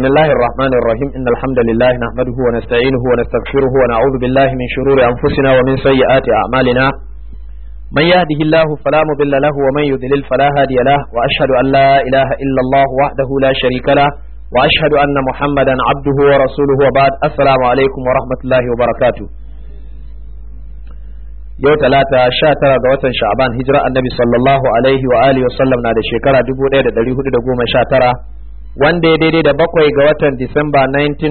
بسم الله الرحمن الرحيم إن الحمد لله نحمده ونستعينه ونستغفره ونعوذ بالله من شرور أنفسنا ومن سيئات أعمالنا من يهده الله فلا مضل له ومن يضلل فلا هادي له وأشهد أن لا إله إلا الله وحده لا شريك له وأشهد أن محمدا عبده ورسوله وبعد السلام عليكم ورحمة الله وبركاته yau talata sha tara ga watan sha'aban hijira annabi sallallahu alaihi wa alihi wasallam na da shekara dubu ɗaya da ɗari hudu da goma sha tara wanda ya daidai da bakwai ga watan disamba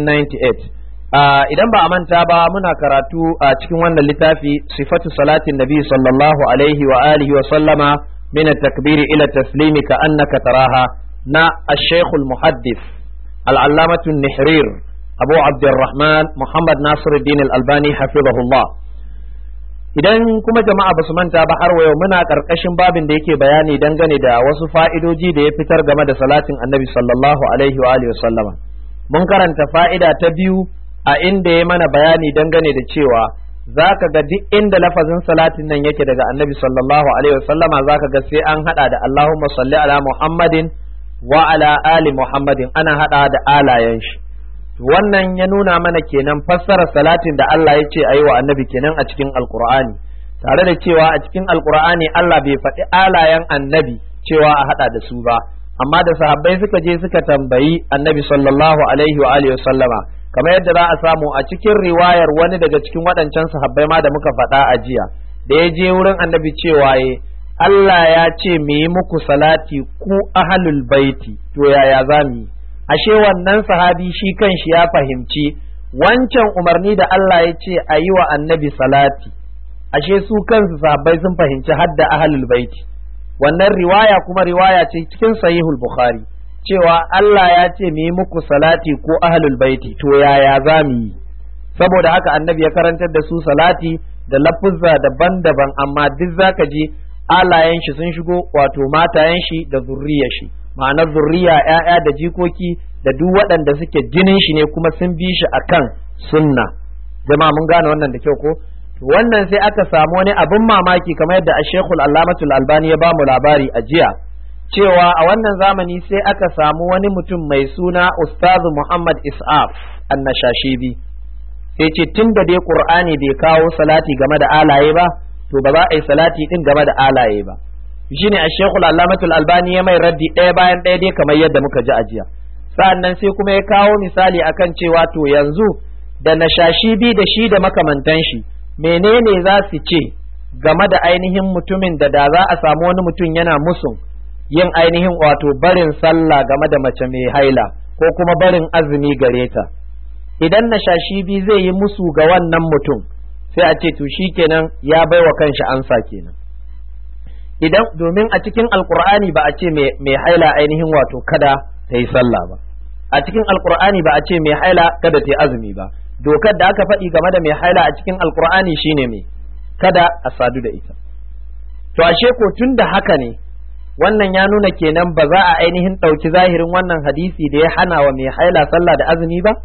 1998 idan ba a manta ba muna karatu a cikin wannan littafi sifatu salatin nabi sallallahu alaihi wa alihi wa sallama min takbiri ila taslimi ka annaka taraha na ash-shaykh al-muhaddith al-allamatu nihrir abu abdurrahman muhammad nasiruddin al-albani hafizahullah idan kuma jama'a ba su manta ba har wayo muna karkashin babin da yake bayani dangane da wasu fa'idoji da ya fitar game da salatin annabi sallallahu alaihi wa alihi sallama mun karanta fa'ida ta biyu a inda ya mana bayani dangane da cewa za ka ga duk inda lafazin salatin nan yake daga annabi sallallahu alaihi wa sallama za ka ga sai an hada da Allahumma salli ala Muhammadin wa ala ali Muhammadin ana hada da alayen shi wannan ya nuna mana kenan fassara salatin da Allah ya ce a yi wa annabi kenan a cikin alkur'ani tare da cewa a cikin alkur'ani Allah bai faɗi alayen annabi cewa a haɗa da su ba amma da sahabbai suka je suka tambayi annabi sallallahu alaihi wa alihi sallama kamar yadda za a samu a cikin riwayar wani daga cikin waɗancan sahabbai ma da muka faɗa a jiya da ya je wurin annabi cewa ye Allah ya ce mu yi muku salati ku ahlul baiti to yaya za mu yi ashe wannan sahabi shi kanshi ya fahimci wancan umarni da Allah ya ce a yi wa annabi salati ashe su kansu sahabbai sun fahimci hadda ahlul baiti wannan riwaya kuma riwaya ce cikin sahihul bukhari cewa Allah ya ce mu yi muku salati ko ahlul baiti to yaya za mu yi saboda haka annabi ya karantar da su salati da lafuzza daban-daban amma duk zaka ji alayen shi sun shigo wato matayen shi da zurriyar shi ma'anar zurriya ‘ya'ya da jikoki da duk waɗanda suke jinin shi ne kuma sun bi shi akan sunna jama'a mun gane wannan da kyau ko wannan sai aka samu wani abin mamaki kamar yadda a shekul allamatul albani ya bamu labari a jiya cewa a wannan zamani sai aka samu wani mutum mai suna ustazu muhammad is'af annashashibi sai ce tun da dai qur'ani bai kawo salati game da alaye ba to ba za a yi salati din game da alaye ba shine a shekul allamatul albani ya mai raddi ɗaya bayan ɗaya dai kamar yadda muka ji a jiya sa'annan sai kuma ya kawo misali akan cewa to yanzu da nashashi bi da shi da makamantan shi menene za su ce game da ainihin mutumin da da za a samu wani mutum yana musun yin ainihin wato barin sallah game da mace mai haila ko kuma barin azumi gare ta idan nashashi bi zai yi musu ga wannan mutum sai a ce to kenan ya baiwa kanshi ansa kenan idan domin a cikin alkur'ani ba a ce mai haila ainihin wato kada ta yi sallah ba a cikin alkur'ani ba a ce mai haila kada ta yi azumi ba dokar da aka faɗi game da mai haila a cikin alkur'ani shine mai kada a sadu da ita to ashe ko tun da haka ne wannan ya nuna kenan ba za a ainihin ɗauki zahirin wannan hadisi da ya hana wa mai haila sallah da azumi ba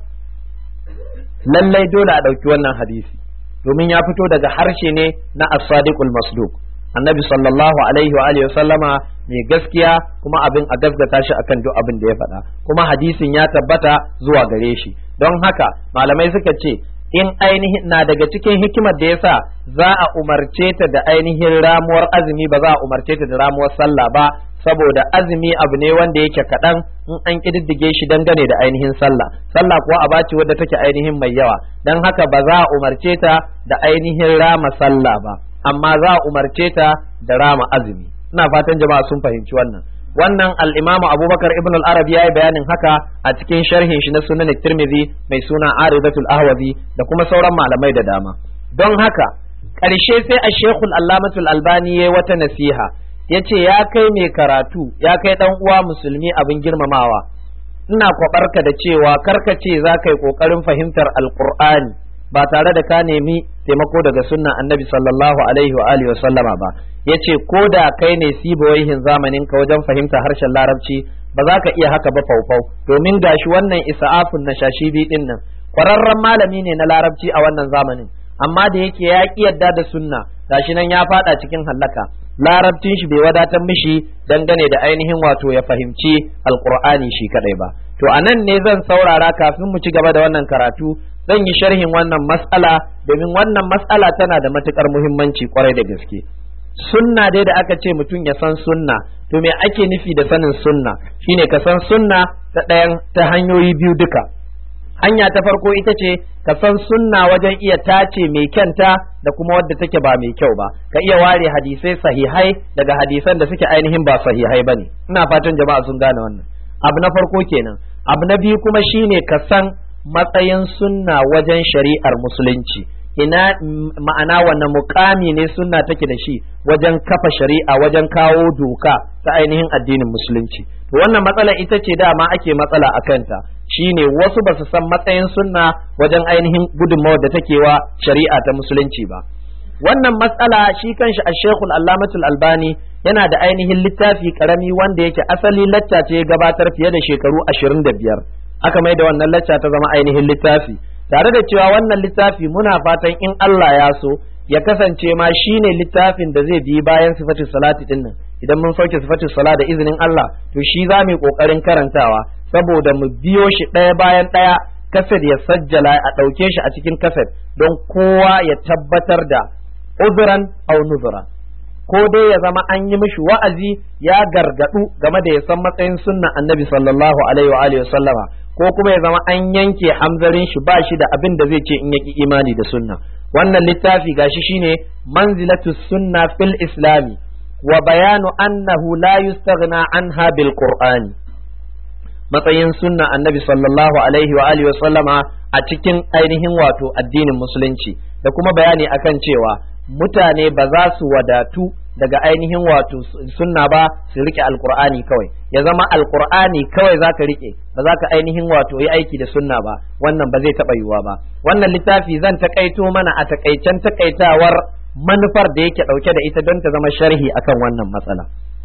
lallai dole a ɗauki wannan hadisi domin ya fito daga harshe ne na as-sadiqul masduq annabi sallallahu alaihi wa alihi sallama mai gaskiya kuma abin a gaskata shi akan duk abin da ya faɗa kuma hadisin ya tabbata zuwa gare shi don haka malamai suka ce in ainihin na daga cikin hikimar da yasa za a umarce ta da ainihin ramuwar azumi ba za a umarce ta da ramuwar sallah ba saboda azumi abu ne wanda yake kaɗan in an ƙididdige shi dangane da ainihin sallah sallah kuwa a bace wadda take ainihin mai yawa don haka ba za a umarce ta da ainihin rama sallah ba amma za a umarce ta da rama azumi ina fatan jama'a sun fahimci wannan wannan al-imam abubakar ibn al-arabi yayi bayanin haka a cikin sharhin shi na sunan tirmidhi mai suna aridatul ahwazi da kuma sauran malamai da dama don haka ƙarshe sai a shekul allamatul albani yayi wata nasiha yace ya kai mai karatu ya kai dan uwa musulmi abin girmamawa ina kwabarka da cewa karkace za ka yi ƙoƙarin fahimtar alƙur'ani ba tare da ka nemi taimako daga sunna annabi sallallahu alaihi wa alihi wa sallama ba yace ko da kai ne sibawaihin zamanin ka wajen fahimta harshen larabci ba za ka iya haka ba faufau domin gashi wannan isa'afun na shashibi din nan kwararren malami ne na larabci a wannan zamanin amma da yake ya ki yadda da sunna gashi nan ya fada cikin hallaka larabcin shi bai wadatar mishi dangane da ainihin wato ya fahimci alqur'ani shi kadai ba to anan ne zan saurara kafin mu ci gaba da wannan karatu zan yi sharhin wannan mas'ala domin wannan mas'ala tana da matukar muhimmanci kwarai da gaske sunna dai da aka ce mutum ya san sunna to me ake nufi da sanin sunna shine ka san sunna ta ɗayan ta hanyoyi biyu duka hanya ta farko ita ce ka san sunna wajen iya tace mai kyanta da kuma wadda take ba mai kyau ba ka iya ware hadisai sahihai daga hadisan da suke ainihin ba sahihai bane ina fatan jama'a sun gane wannan abu na farko kenan abu na biyu kuma shine ka san matsayin sunna wajen shari'ar musulunci ina ma'ana wannan mukami ne sunna take da shi wajen kafa shari'a wajen kawo doka ta ainihin addinin musulunci to wannan matsala ita ce dama ake matsala a kanta shine wasu ba su san matsayin sunna wajen ainihin gudunmawar da take wa shari'a ta musulunci ba wannan matsala shi kanshi a shekul allamatul albani yana da ainihin littafi karami wanda yake asali lacca ce gabatar fiye da shekaru ashirin da biyar aka mai da wannan lacca ta zama ainihin littafi tare da cewa wannan littafi muna fatan in Allah ya so ya kasance ma shine littafin da zai bi bayan sifatin salati din nan idan mun sauke sifatin sala da izinin Allah to shi za mu yi kokarin karantawa saboda mu biyo shi ɗaya bayan ɗaya kaset ya sajjala a ɗauke shi a cikin kaset don kowa ya tabbatar da uzuran au nuzura ko dai ya zama an yi mishi wa'azi ya gargadu game da ya san matsayin sunnan annabi sallallahu alaihi wa alihi sallama ko kuma ya zama an yanke hamzarin shi ba shi da abin da zai ce in yaki imani da sunna wannan littafi gashi shine manzilatu sunna fil islami wa bayanu annahu la yustaghna anha bil qur'ani matsayin sunna annabi sallallahu alaihi wa alihi sallama a cikin ainihin wato addinin musulunci da kuma bayani akan cewa mutane ba za su wadatu daga ainihin wato sunna ba su rike alkur'ani kawai ya zama alkur'ani kawai za ka rike ba za ka ainihin wato yi aiki da sunna ba wannan ba zai taɓa yiwuwa ba wannan littafi zan takaito mana a takaicen takaitawar manufar da yake ɗauke da ita don ta zama sharhi akan wannan matsala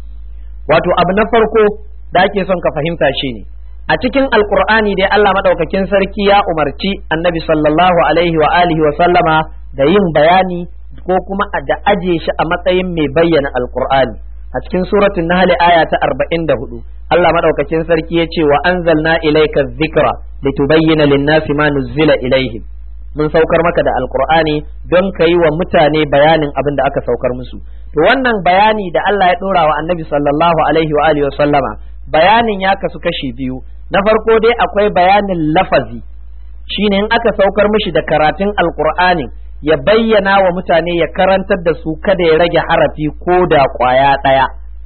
wato abu na farko da ake son ka fahimta shine a cikin alkur'ani dai Allah madaukakin sarki ya umarci annabi sallallahu alaihi wa alihi wa sallama da yin bayani ko kuma da aje shi a matsayin mai bayyana alkur'ani a cikin suratul nahl aya ta 44 Allah madaukakin sarki ya ce wa anzalna ilayka dhikra litubayyana lin-nasi ma nuzila ilaihim mun saukar maka da alkur'ani don ka yi wa mutane bayanin abin da aka saukar musu to wannan bayani da Allah ya dora wa annabi sallallahu alaihi wa alihi wa sallama bayanin ya kasu kashi biyu na farko dai akwai bayanin lafazi shine in aka saukar mishi da karatun alkur'ani ya bayyana wa mutane ya karantar da su kada ya rage harafi ko da kwaya ɗaya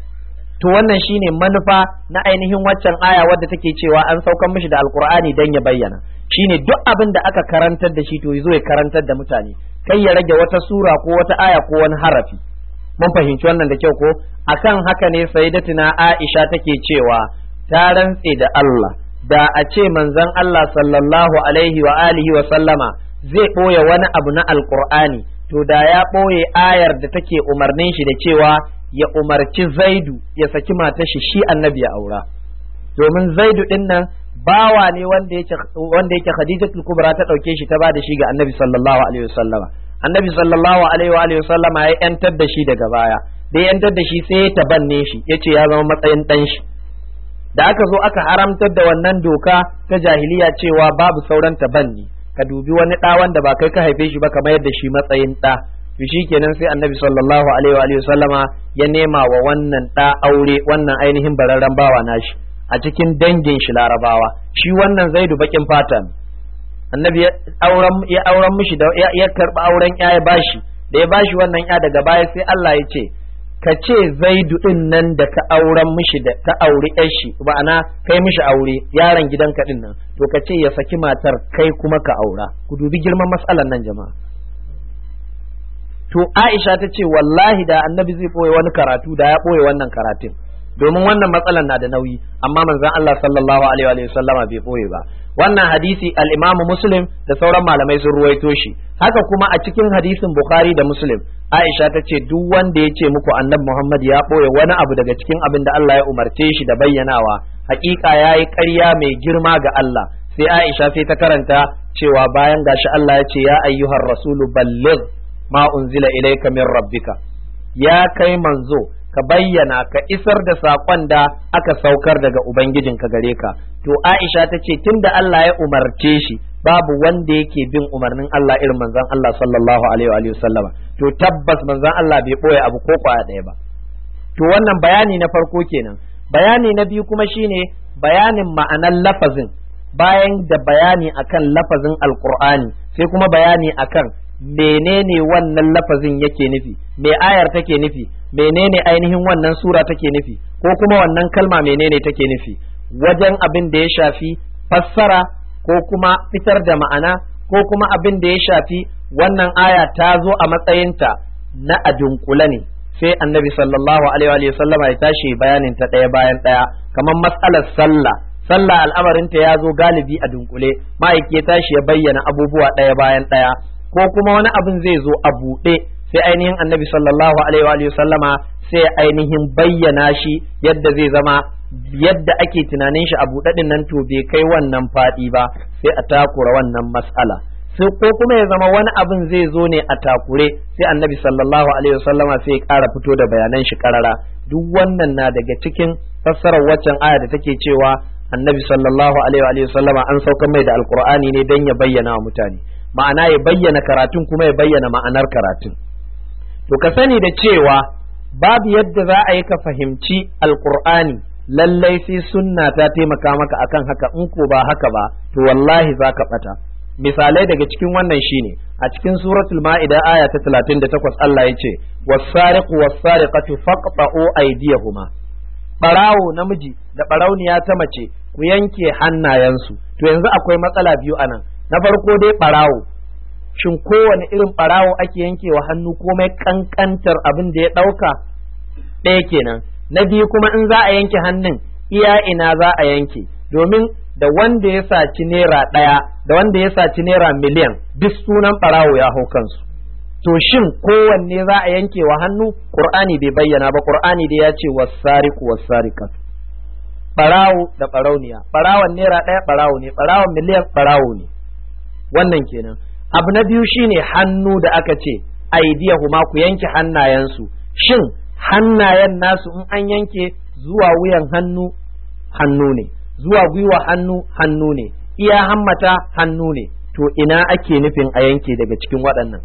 to wannan shine manufa na ainihin waccan aya wadda take cewa an saukar mishi da alkur'ani dan ya bayyana shine duk abin da aka karantar da shi to yazo ya karantar da mutane kai ya rage wata sura ko wata aya ko wani harafi mun fahimci wannan da kyau ko akan haka ne sayyidatuna Aisha take cewa ta rantse da Allah da a ce manzon Allah sallallahu alaihi wa alihi wa sallama zai ɓoye wani abu na alkur'ani to da ya ɓoye ayar da take umarnin shi da cewa ya umarci zaidu ya saki matar shi shi annabi ya aura domin zaidu din nan bawa ne wanda yake wanda yake khadijatul kubra ta dauke shi ta bada shi ga annabi sallallahu alaihi wasallama annabi sallallahu alaihi wa alihi wasallama ya yantar da shi daga baya da ya yantar da shi sai ya tabanne shi yace ya zama matsayin dan shi da aka zo aka haramtar da wannan doka ta jahiliya cewa babu sauran tabanni ka dubi wani ɗa wanda ba kai ka haife shi ba kamar yadda shi matsayin ɗa to shi kenan sai annabi sallallahu alaihi wa sallama ya nema wa wannan ɗa aure wannan ainihin bararren bawa nashi a cikin dangin shi larabawa shi wannan zaidu bakin fata annabi ya auren ya auren mishi da ya karba auren ya ya bashi da ya bashi wannan ya daga baya sai Allah ya ce ka ce zaidu din nan da ka auren mishi da ka auri yar shi ma'ana kai mishi aure yaron gidanka din nan to ka ce ya saki matar kai kuma ka aura ku dubi girman matsalan nan jama'a to Aisha ta ce wallahi da annabi zai ɓoye wani karatu da ya ɓoye wannan karatun domin wannan matsalan na da nauyi amma manzon Allah sallallahu alaihi wa sallama bai boye ba wannan hadisi al-Imam Muslim da sauran malamai sun ruwaito shi haka kuma a cikin hadisin Bukhari da Muslim Aisha ta ce duk wanda ya ce muku annabi Muhammad ya boye wani abu daga cikin abin da Allah ya umarce shi da bayyanawa hakika yayi ƙarya mai girma ga Allah sai Aisha sai ta karanta cewa bayan gashi Allah ya ce ya ayyuhar rasulu balligh ma unzila ilayka min rabbika ya kai manzo ka bayyana ka isar da saƙon da aka saukar daga ubangijinka gare ka to Aisha ta ce tunda Allah ya umarce shi babu wanda yake bin umarnin Allah irin manzon Allah sallallahu alaihi wa sallama to tabbas manzon Allah bai boye abu ko kwaya ɗaya ba to wannan bayani na farko kenan bayani na biyu kuma shine bayanin ma'anar lafazin bayan da bayani akan lafazin alqur'ani sai kuma bayani akan menene wannan lafazin yake nufi me ayar take nufi menene ainihin wannan sura take nufi ko kuma wannan kalma menene take nufi wajen abin da ya shafi fassara ko kuma fitar da ma'ana ko kuma abin da ya shafi wannan aya ta zo a matsayinta na adunkula ne sai annabi sallallahu alaihi wa sallama ya tashi bayanin ta ɗaya bayan ɗaya kamar matsalar sallah sallah al'amarinta ya zo galibi a dunkule ma'aiki ya tashi ya bayyana abubuwa ɗaya bayan ɗaya ko kuma wani abin zai zo a buɗe sai ainihin annabi sallallahu alaihi wa sallama sai ainihin bayyana shi yadda zai zama yadda ake tunanin shi a buɗaɗin nan to bai kai wannan faɗi ba sai a takura wannan mas'ala sai ko kuma ya zama wani abin zai zo ne a takure sai annabi sallallahu alaihi wasallama sai ya ƙara fito da bayanan shi ƙarara duk wannan na daga cikin fassarar waccan aya da take cewa annabi sallallahu alaihi wasallama an saukar mai da alqur'ani ne don ya bayyana wa mutane ma'ana ya bayyana karatun kuma ya bayyana ma'anar karatun to ka sani da cewa babu yadda za a yi ka fahimci alqur'ani lallai sai sunna ta taimaka maka akan haka in ko ba haka ba to wallahi za ka bata misalai daga cikin wannan shine a cikin suratul ma'ida aya ta 38 Allah ya ce was-sariqu was-sariqatu faqta'u aydiyahuma barawo namiji da barauniya ta mace ku yanke hannayensu to yanzu akwai matsala biyu anan na farko dai barawo shin kowane irin barawo ake yankewa hannu komai kankantar abin da ya dauka ɗaya kenan na biyu kuma in za a yanke hannun iya ina za a yanke domin da wanda ya saci naira ɗaya da wanda ya saci naira miliyan duk sunan ɓarawo ya hau kansu to shin kowanne za a yanke wa hannu qur'ani bai bayyana ba qur'ani dai ya ce wasariqu wasariqat ɓarawo da ɓarauniya ɓarawon naira ɗaya ɓarawo ne ɓarawon miliyan ɓarawo ne wannan kenan abu na biyu shine hannu da aka ce aidiyahuma ku yanke hannayensu shin hannayen nasu in an yanke zuwa wuyan hannu hannu ne zuwa gwiwa hannu hannu ne iya hammata hannu ne to ina ake nufin a yanke daga cikin waɗannan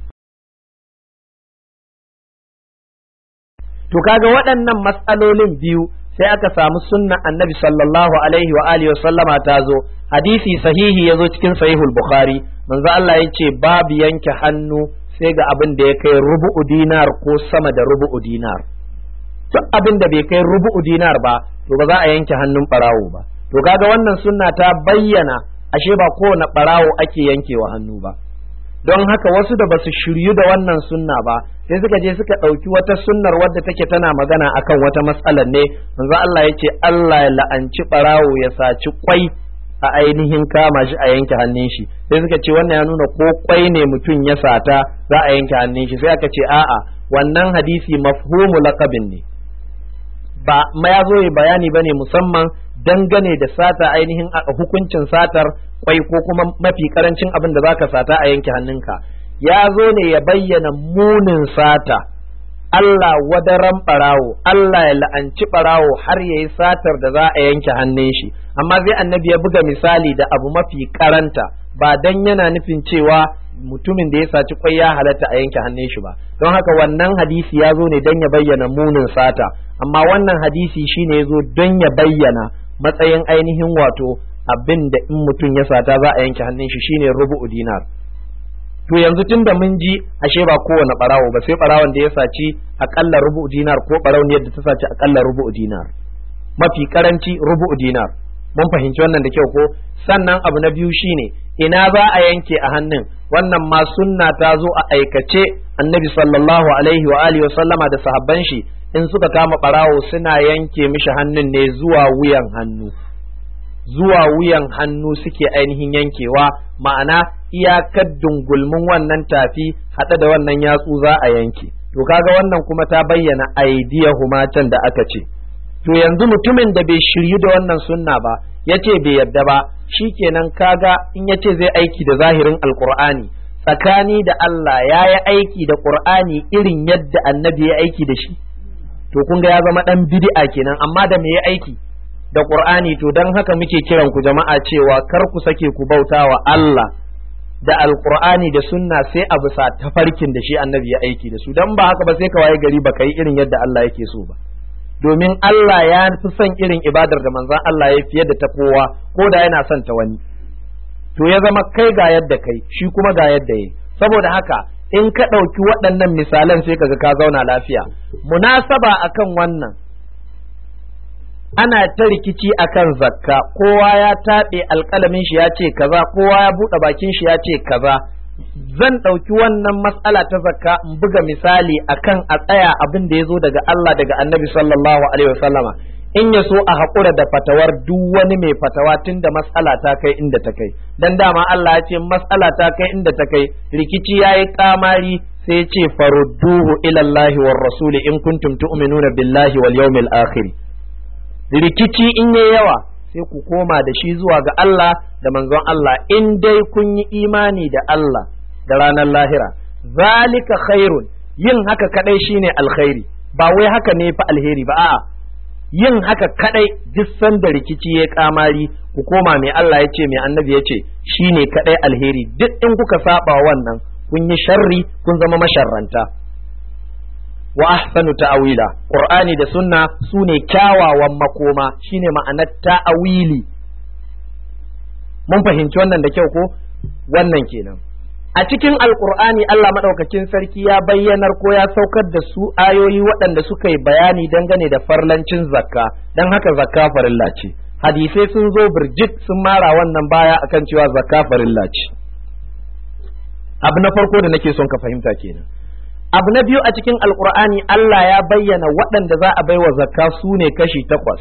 to kaga waɗannan matsalolin biyu sai aka samu sunna annabi sallallahu alaihi wa alihi sallama ta zo hadisi sahihi ya zo cikin sahihul bukhari manzo Allah ya ce babu yanke hannu sai ga abin da ya kai rubu'u dinar ko sama da rubu'u dinar duk abin da bai kai rubu'u dinar ba to ba za a yanke hannun barawo ba to kaga wannan sunna ta bayyana ashe ba kowane barawo ake yankewa hannu ba don haka wasu da basu shiryu da wannan sunna ba sai suka je suka ɗauki wata sunnar wadda take tana magana akan wata matsalar ne manzo Allah ya ce Allah ya la'anci barawo ya saci kwai a ainihin kama shi a yanke hannun shi sai suka ce wannan ya nuna ko kwai ne mutum ya sata za a yanke hannun shi sai aka ce a'a wannan hadisi mafhumu laqabin ne ba ma ya zo bayani bane musamman dangane da sata ainihin hukuncin satar kwai ko kuma mafi karancin abin da zaka sata a yanke hannunka ya zo ne ya bayyana munin sata Allah wadaran barawo Allah ya la'anci barawo har ya yi satar da za a yanke hannun shi amma sai annabi ya buga misali da abu mafi karanta ba dan yana nufin cewa mutumin da ya saci kwai ya halatta a yanke hannun shi ba don haka wannan hadisi ya zo ne don ya bayyana munin sata amma wannan hadisi shine ya zo don ya bayyana matsayin ainihin wato abin da in mutum ya sata za a yanke hannun shi shine rubu'u dinar to yanzu tun da mun ji ashe ba kowane barawo ba sai barawon da ya saci akalla rubu'u dinar ko barauniyar da ta saci akalla rubu'u dinar mafi karanci rubu'u dinar mun fahimci wannan da kyau ko sannan abu na biyu shine ina za a yanke a hannun wannan ma sunna ta zo a aikace annabi sallallahu alaihi wa alihi wa sallama da sahabban shi in suka kama barawo suna yanke mishi hannun ne zuwa wuyan hannu zuwa wuyan hannu suke ainihin yankewa ma'ana iyakar dungulmin wannan tafi haɗe da wannan yatsu za a yanke to kaga wannan kuma ta bayyana aidiyahuma can da aka ce to yanzu mutumin da bai shiryu da wannan sunna ba yace bai yadda ba shikenan kaga in yace zai aiki da zahirin alqur'ani tsakani da Allah ya yi aiki da qur'ani irin yadda annabi ya aiki da shi to kun ga ya zama dan bid'a kenan amma da me ya aiki da qur'ani to dan haka muke kiran ku jama'a cewa kar ku sake ku bauta wa Allah da alqur'ani da sunna sai a bisa tafarkin da shi annabi ya aiki da su dan ba haka ba sai ka waye gari baka yi irin yadda Allah yake so ba domin Allah ya fi son irin ibadar da manzon Allah ya fiye da ta kowa ko da yana son ta wani to ya zama kai ga yadda kai shi kuma ga yadda yi saboda haka in ka ɗauki waɗannan misalan sai kaga ka zauna lafiya munasaba akan wannan ana ta rikici akan zakka kowa ya taɓe alƙalamin shi ya ce kaza kowa ya buɗe bakin shi ya ce kaza zan ɗauki wannan matsala ta zakka in buga misali akan a tsaya abin da ya zo daga Allah daga annabi sallallahu alaihi wasallama in ya so a haƙura da fatawar duk wani mai fatawa tun da matsala ta kai inda ta kai dan dama Allah ya ce matsala ta kai inda ta kai rikici ya yi kamari sai ce farudduhu ilallahi war rasuli in kuntum tu'minuna billahi wal yawmil akhir rikici in yayi yawa sai ku koma da shi zuwa ga Allah da manzon Allah in dai kun yi imani da Allah da ranar lahira zalika khairun yin haka kadai shine alkhairi ba wai haka ne fa alheri ba a'a yin haka kadai duk sanda rikici ya kamari ku koma mai Allah ya ce mai annabi ya ce shine kadai alheri duk in kuka saba wannan kun yi sharri kun zama masharranta wa ahsanu ta'awila qur'ani da sunna sune kyawawan makoma shine ma'anar ta'awili mun fahimci wannan da kyau ko wannan kenan a cikin alkur'ani Allah maɗaukakin sarki ya bayyanar ko ya saukar da su ayoyi waɗanda suka yi bayani dangane da farlancin zakka don haka zakka farilla ce hadisai sun zo birjik sun mara wannan baya akan cewa zakka farilla ce abu na farko da nake son ka fahimta kenan abu na biyu a cikin alkur'ani Allah ya bayyana waɗanda za a baiwa zakka su ne kashi takwas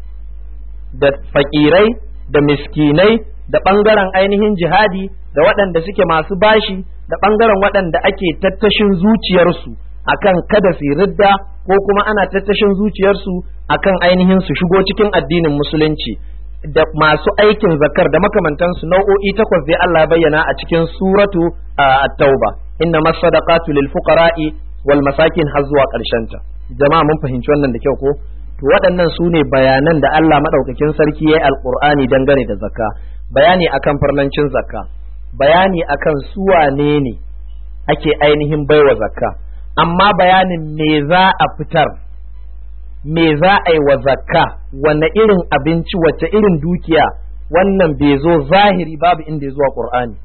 da fakirai da miskinai da ɓangaren ainihin jihadi da waɗanda suke masu bashi da ɓangaren waɗanda ake tattashin zuciyarsu akan kada su ridda ko kuma ana tattashin zuciyarsu akan ainihin su shigo cikin addinin musulunci da masu aikin zakar da makamantansu nau'o'i takwas dai Allah bayyana a cikin suratu at-tauba inna masadaqatu lil fuqara'i wal masakin har zuwa ta jama'a mun fahimci wannan da kyau ko to waɗannan su ne bayanan da Allah madaukakin sarki yayi alqur'ani dangane da zakka bayani akan farlancin zakka bayani akan su wane ne ake ainihin baiwa zakka amma bayanin me za a fitar me za a yi wa zakka wanne irin abinci wacce irin dukiya wannan bai zo zahiri babu inda ya zuwa qur'ani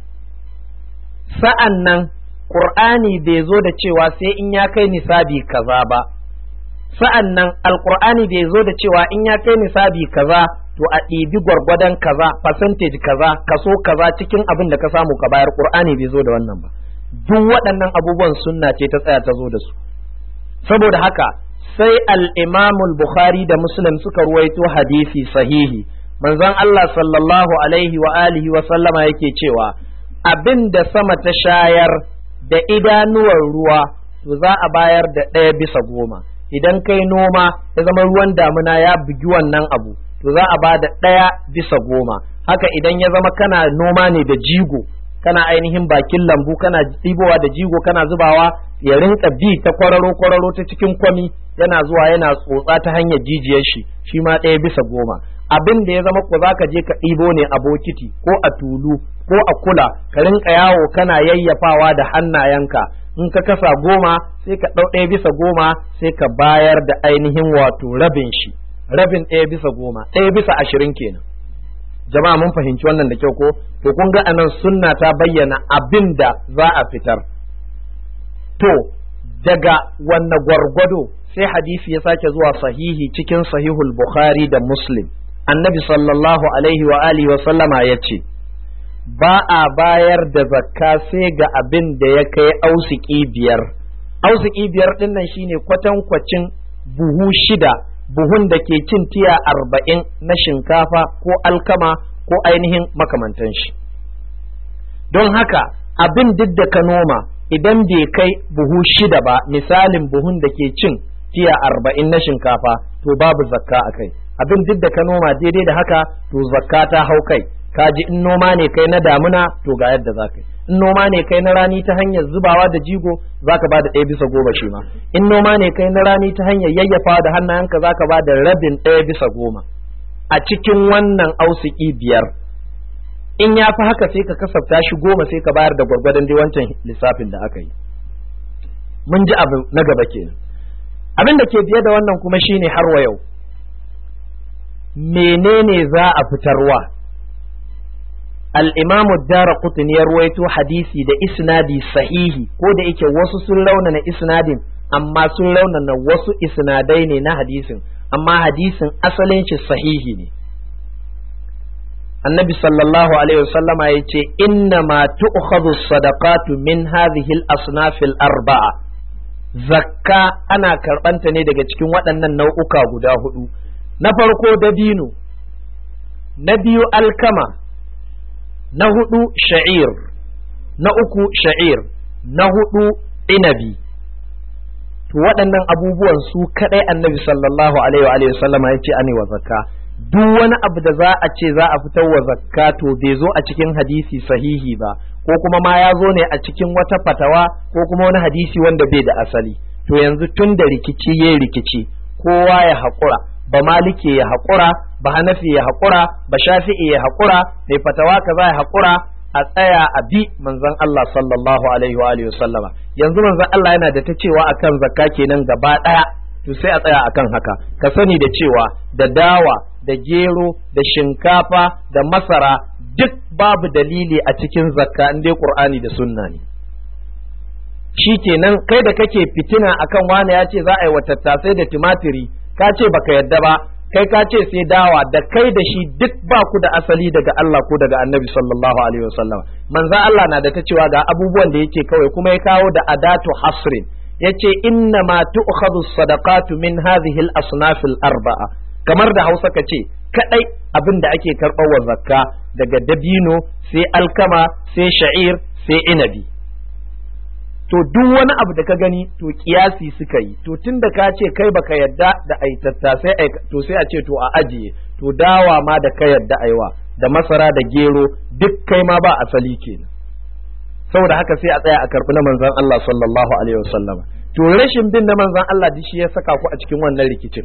sa'an nan qur'ani bai zo da cewa sai in ya kai nisabi kaza ba sa'an nan alqur'ani bai zo da cewa in ya kai nisabi kaza to a ɗibi gwargwadon kaza percentage kaza kaso kaza cikin abin da ka samu ka bayar qur'ani bai zo da wannan ba duk waɗannan abubuwan sunna ce ta tsaya ta zo da su saboda haka sai al-imam bukhari da muslim suka ruwaito hadisi sahihi manzon Allah sallallahu alaihi wa alihi wa sallama yake cewa abin da sama ta shayar da idanuwar ruwa to za a bayar da ɗaya bisa goma idan kai noma ya zama ruwan damuna ya bugi wannan abu to za a ba da ɗaya bisa goma haka idan ya zama kana noma ne da jigo kana ainihin bakin lambu kana ɗibowa da jigo kana zubawa ya rinka bi ta kwararo kwararo ta cikin kwami yana zuwa yana tsotsa ta hanyar jijiyar shi shi ma ɗaya bisa goma abin da ya zama ko za ka je ka ɗibo ne a bokiti ko a tulu ko a kula ka rinka yawo kana yayyafawa da hannayenka in ka kasa goma sai ka ɗau ɗaya bisa goma sai ka bayar da ainihin wato rabin shi rabin ɗaya bisa goma ɗaya bisa ashirin kenan jama'a mun fahimci wannan da kyau ko to kun ga anan sunna ta bayyana abin da za a fitar to daga wanne gwargwado sai hadisi ya sake zuwa sahihi cikin sahihul bukhari da muslim annabi sallallahu alaihi wa alihi wa sallama ya ce ba a bayar da zakka sai ga abin da ya kai ausiki biyar ausiki biyar ɗin nan shine kwatankwacin buhu shida buhun da ke cin tiya arba'in na shinkafa ko alkama ko ainihin makamantan shi don haka abin duk da ka noma idan bai kai buhu shida ba misalin buhun da ke cin tiya arba'in na shinkafa to babu zakka a kai abin duk da ka noma daidai da haka to zakka ta hau kai ka ji in noma ne kai na damuna to ga yadda za ka yi in noma ne kai na rani ta hanyar zubawa da jigo za ka ba da ɗaya bisa goma shi ma in noma ne kai na rani ta hanyar yayyafawa da hannayenka za ka ba da rabin ɗaya bisa goma a cikin wannan ausiki biyar in ya fi haka sai ka kasafta shi goma sai ka bayar da gwargwadon dai wancan lissafin da aka yi mun ji abu na gaba kenan abin da ke biye da wannan kuma shine har wa yau menene za a fitarwa al'imamu dara kutun ya ruwaito hadisi da isnadi sahihi ko da yake wasu sun launana isnadin amma sun launana wasu isnadai ne na hadisin amma hadisin asalin shi sahihi ne annabi sallallahu alaihi wasallama ya ce inna ma tu'khadhu sadaqatu min hadhihi al-asnaf al-arba'a zakka ana karbanta ne daga cikin waɗannan nau'uka guda hudu na farko dabino na biyu alkama na hudu sha'ir na uku sha'ir na hudu inabi to waɗannan abubuwan su kaɗai annabi sallallahu alaihi wa sallama ya ce ane wa zakka duk wani abu da za a ce za a fitar wa zakka to bai zo a cikin hadisi sahihi ba ko kuma ma ya zo ne a cikin wata fatawa ko kuma wani hadisi wanda bai da asali to yanzu tun da rikici ya rikici kowa ya haƙura ba maliki ya haƙura ba hanafi ya haƙura ba shafi'i ya haƙura mai fatawa kaza ya haƙura a tsaya a bi manzon Allah sallallahu alaihi wa alihi sallama yanzu manzon Allah yana da ta cewa akan zakka kenan gaba ɗaya to sai a tsaya akan haka ka sani da cewa da dawa da gero da shinkafa da masara duk babu dalili a cikin zakka in dai qur'ani da sunna ne shi kenan kai da kake fitina akan wani ya ce za a yi wa tattasai da tumatiri ka ce baka yadda ba kai ka ce sai dawa da kai da shi duk ba ku da asali daga Allah ko daga Annabi sallallahu alaihi wasallam manzo Allah na da ta cewa ga abubuwan da yake kawai kuma ya kawo da adatu hasrin yace inna ma tu'khadhu sadaqatu min hadhihi al-asnaf al-arba'a kamar da Hausa ka ce kadai abin da ake karɓar wa zakka daga dabino sai alkama sai sha'ir sai inabi to duk wani abu da ka gani to kiyasi suka yi to tun da ka ce kai baka yadda da ai tattasai ai to sai a ce to a ajiye to dawa ma da ka yadda aiwa da masara da gero duk kai ma ba asali kenan saboda haka sai a tsaya a karbi na manzon Allah sallallahu alaihi wasallama to rashin bin na manzon Allah duk shi ya saka ku a cikin wannan rikicin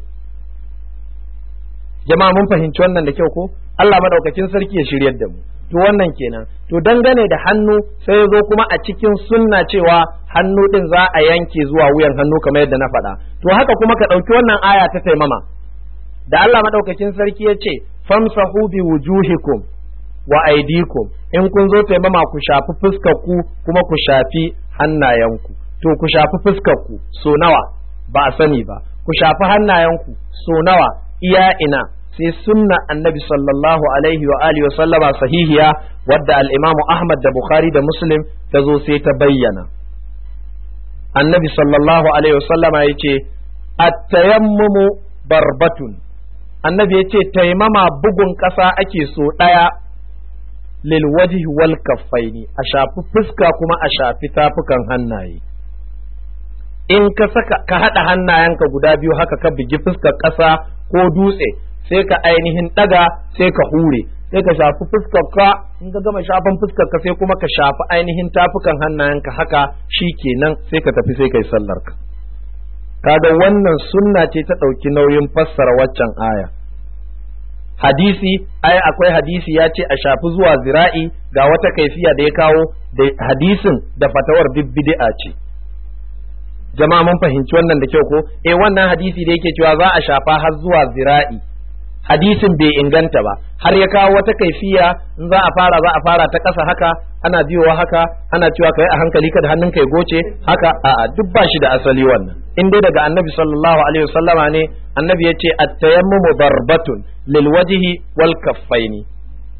jama'a mun fahimci wannan da kyau ko Allah madaukakin sarki ya shiryar da mu to wannan kenan to dangane da hannu sai ya zo kuma a cikin sunna cewa hannu din za a yanke zuwa wuyan hannu kamar yadda na faɗa to haka kuma ka ɗauki wannan aya ta taimama da Allah madaukakin sarki ya ce famsahu bi wujuhikum wa aidikum in kun zo taimama ku shafi fuskar ku kuma ku shafi hannayenku to ku shafi fuskar ku so nawa ba a sani ba ku shafi hannayenku so nawa iya ina sai sunna annabi sallallahu alaihi wa alihi wa sallama sahihiya wadda al-imamu Ahmad da Bukhari da Muslim ta zo sai ta bayyana annabi sallallahu alaihi wa sallama yace at-tayammumu barbatun annabi yace taimama bugun ƙasa ake so ɗaya lil wajhi wal kaffaini a shafi fuska kuma a shafi tafukan hannaye in ka saka ka haɗa hannayenka guda biyu haka ka bigi fuskar ƙasa ko dutse sai ka ainihin ɗaga sai ka hure sai ka shafi fuskar ka in ka gama shafan fuskar ka sai kuma ka shafi ainihin tafukan hannayenka haka shi kenan sai ka tafi sai kai sallar ka kaga wannan sunna ce ta ɗauki nauyin fassara waccan aya hadisi ai akwai hadisi ya ce a shafi zuwa zira'i ga wata kaifiya da ya kawo da hadisin da fatawar bid'a ce jama'a mun fahimci wannan da kyau ko eh wannan hadisi da yake cewa za a shafa har zuwa zira'i hadisin bai inganta ba har ya kawo wata kaifiya in za a fara za a fara ta ƙasa haka ana biyowa haka ana cewa kai a hankali kada hannun kai goce haka a'a duk ba shi da asali wannan in dai daga annabi sallallahu alaihi wasallama ne annabi yace at-tayammumu darbatun lil wajhi wal kaffaini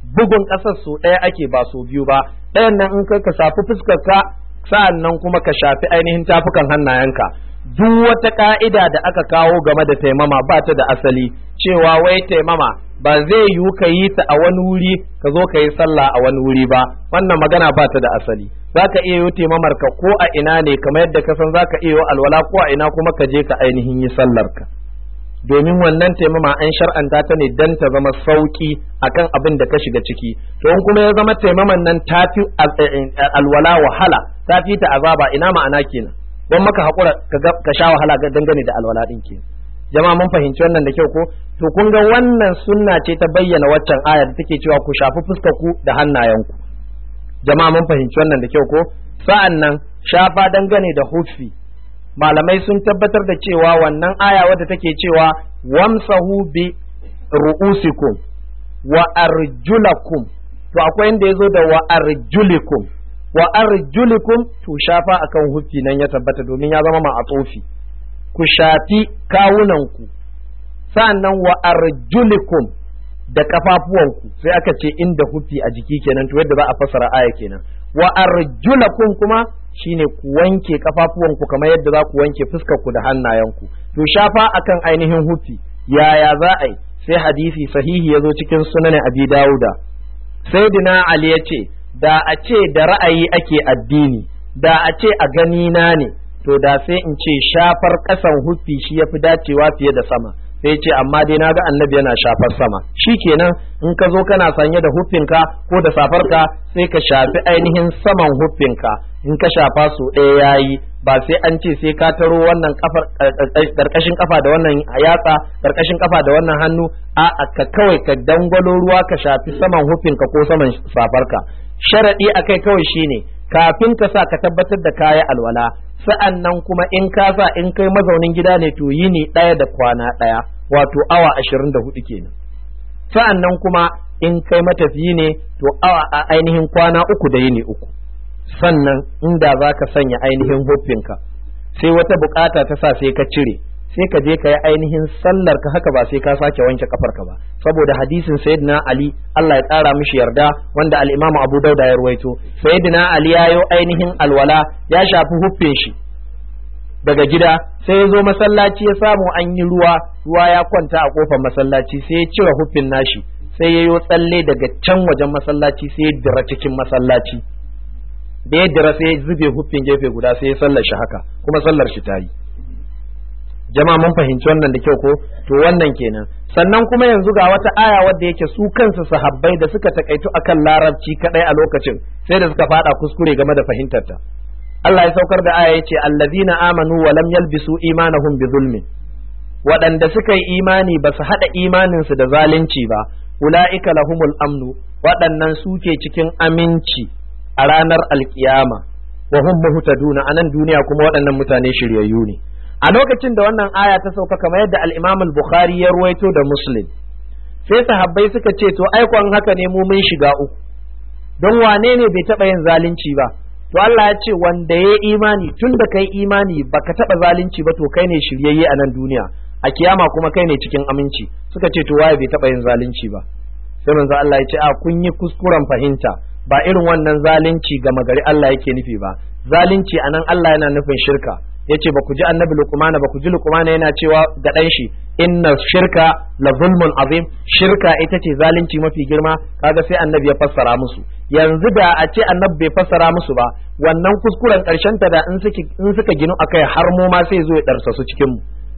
bugun ƙasar so ɗaya ake ba so biyu ba ɗayan nan in kai ka shafi fuskar ka sa'an nan kuma ka shafi ainihin tafukan hannayenka duk wata ka'ida da aka kawo game da taimama ba ta da asali cewa wai taimama ba zai yiwu ka yi ta a wani wuri ka zo ka yi sallah a wani wuri ba wannan magana ba ta da asali za ka iya yi taimamar ka ko a ina ne kamar yadda ka san za ka iya yi alwala ko a ina kuma ka je ka ainihin yi sallar ka domin wannan taimama an shar'anta ta ne dan ta zama sauki akan abin da ka shiga ciki to in kuma ya zama taimaman nan ta fi alwala wahala ta fi ta azaba ina ma'ana kenan don maka haƙura ka sha wahala dangane da alwala ɗin ke jama'a mun fahimci wannan da kyau ko to kun ga wannan sunna ce ta bayyana waccan ayar da take cewa ku shafi fuskar ku da hannayenku jama'a mun fahimci wannan da kyau ko sa'an nan shafa dangane da huffi malamai sun tabbatar da cewa wannan aya wadda take cewa wamsahu bi ru'usikum wa arjulakum to akwai inda yazo da wa arjulikum wa arjulikum to shafa akan huffi nan ya tabbata domin ya zama ma'atofi ku shafi kawunanku sa'annan wa arjulikum da kafafuwanku sai aka ce inda huffi a jiki kenan to yadda za a fasara aya kenan wa arjulakum kuma shine ku wanke kafafuwanku kamar yadda za ku wanke fuskarku da hannayenku to shafa akan ainihin huffi yaya za a yi sai hadisi sahihi ya zo cikin sunan abi dawuda sayyidina ali ya ce da a ce da ra'ayi ake addini da a ce a gani na ne to da sai in ce shafar ƙasan huffi shi ya fi dacewa fiye da sama sai ce amma dai na ga annabi yana shafar sama shi kenan in ka zo kana sanye da huffinka ko da safarka sai ka shafi ainihin saman huffinka in ka shafa so ɗaya yayi ba sai an ce sai ka taro wannan kafar karkashin kafa da wannan yatsa karkashin kafa da wannan hannu a ka kawai ka dangwalo ruwa ka shafi saman huffinka ko saman safarka sharaɗi a kai kawai shine kafin ka sa ka tabbatar da kaya alwala sa'an nan kuma in ka sa in kai mazaunin gida ne to yini ɗaya da kwana ɗaya wato awa ashirin da hudu kenan sa'an nan kuma in kai matafiyi ne to awa a ainihin kwana uku da yini uku sannan inda za ka sanya ainihin huffinka sai wata bukata ta sa sai ka cire sai ka je ka yi ainihin sallar ka haka ba sai ka sake wanke kafarka ba saboda hadisin sayyidina ali Allah ya tsara mishi yarda wanda al-imamu abu dauda ya ruwaito sayyidina ali ya yo ainihin alwala ya shafi huffin shi daga gida sai ya zo masallaci ya samu an yi ruwa ruwa ya kwanta a kofar masallaci sai ya cire huffin nashi sai ya yo tsalle daga can wajen masallaci sai ya dira cikin masallaci da ya dira sai ya zube huffin gefe guda sai ya sallar shi haka kuma sallar shi ta yi jama'a mun fahimci wannan da kyau ko to wannan kenan sannan kuma yanzu ga wata aya wadda yake su kansu sahabbai da suka takaitu akan larabci kadai a lokacin sai da suka fada kuskure game da fahimtar ta Allah ya saukar da aya yace allazina amanu wa lam yalbisu imanahum bi zulmin waɗanda suka yi imani ba su haɗa imaninsu da zalunci ba ula'ika lahumul amnu waɗannan suke cikin aminci a ranar alkiyama wa hum muhtaduna anan duniya kuma waɗannan mutane shiryayyu ne a lokacin da wannan aya ta sauka kamar yadda al-Imam al-Bukhari ya ruwaito da Muslim sai sahabbai suka ce to aikon haka ne mu mun shiga uku don wane ne bai taɓa yin zalunci ba to Allah ya ce wanda ya imani tun da kai imani baka taɓa zalunci ba to kai ne shiryayye a nan duniya a kiyama kuma kai ne cikin aminci suka ce to waye bai taɓa yin zalunci ba sai manzo Allah ya ce a kun yi kuskuren fahimta ba irin wannan zalunci ga magari Allah yake nufi ba zalunci anan Allah yana nufin shirka yace ba ku ji annabi luqmana ba ku ji luqmana yana cewa ga dan shi inna shirka la zulmun azim shirka ita ce zalunci mafi girma kaga sai annabi ya fassara musu yanzu da a ce annabi bai fassara musu ba wannan kuskuren karshen ta da in suka in suka ginu akai har mu ma sai zo ya darsa su cikin mu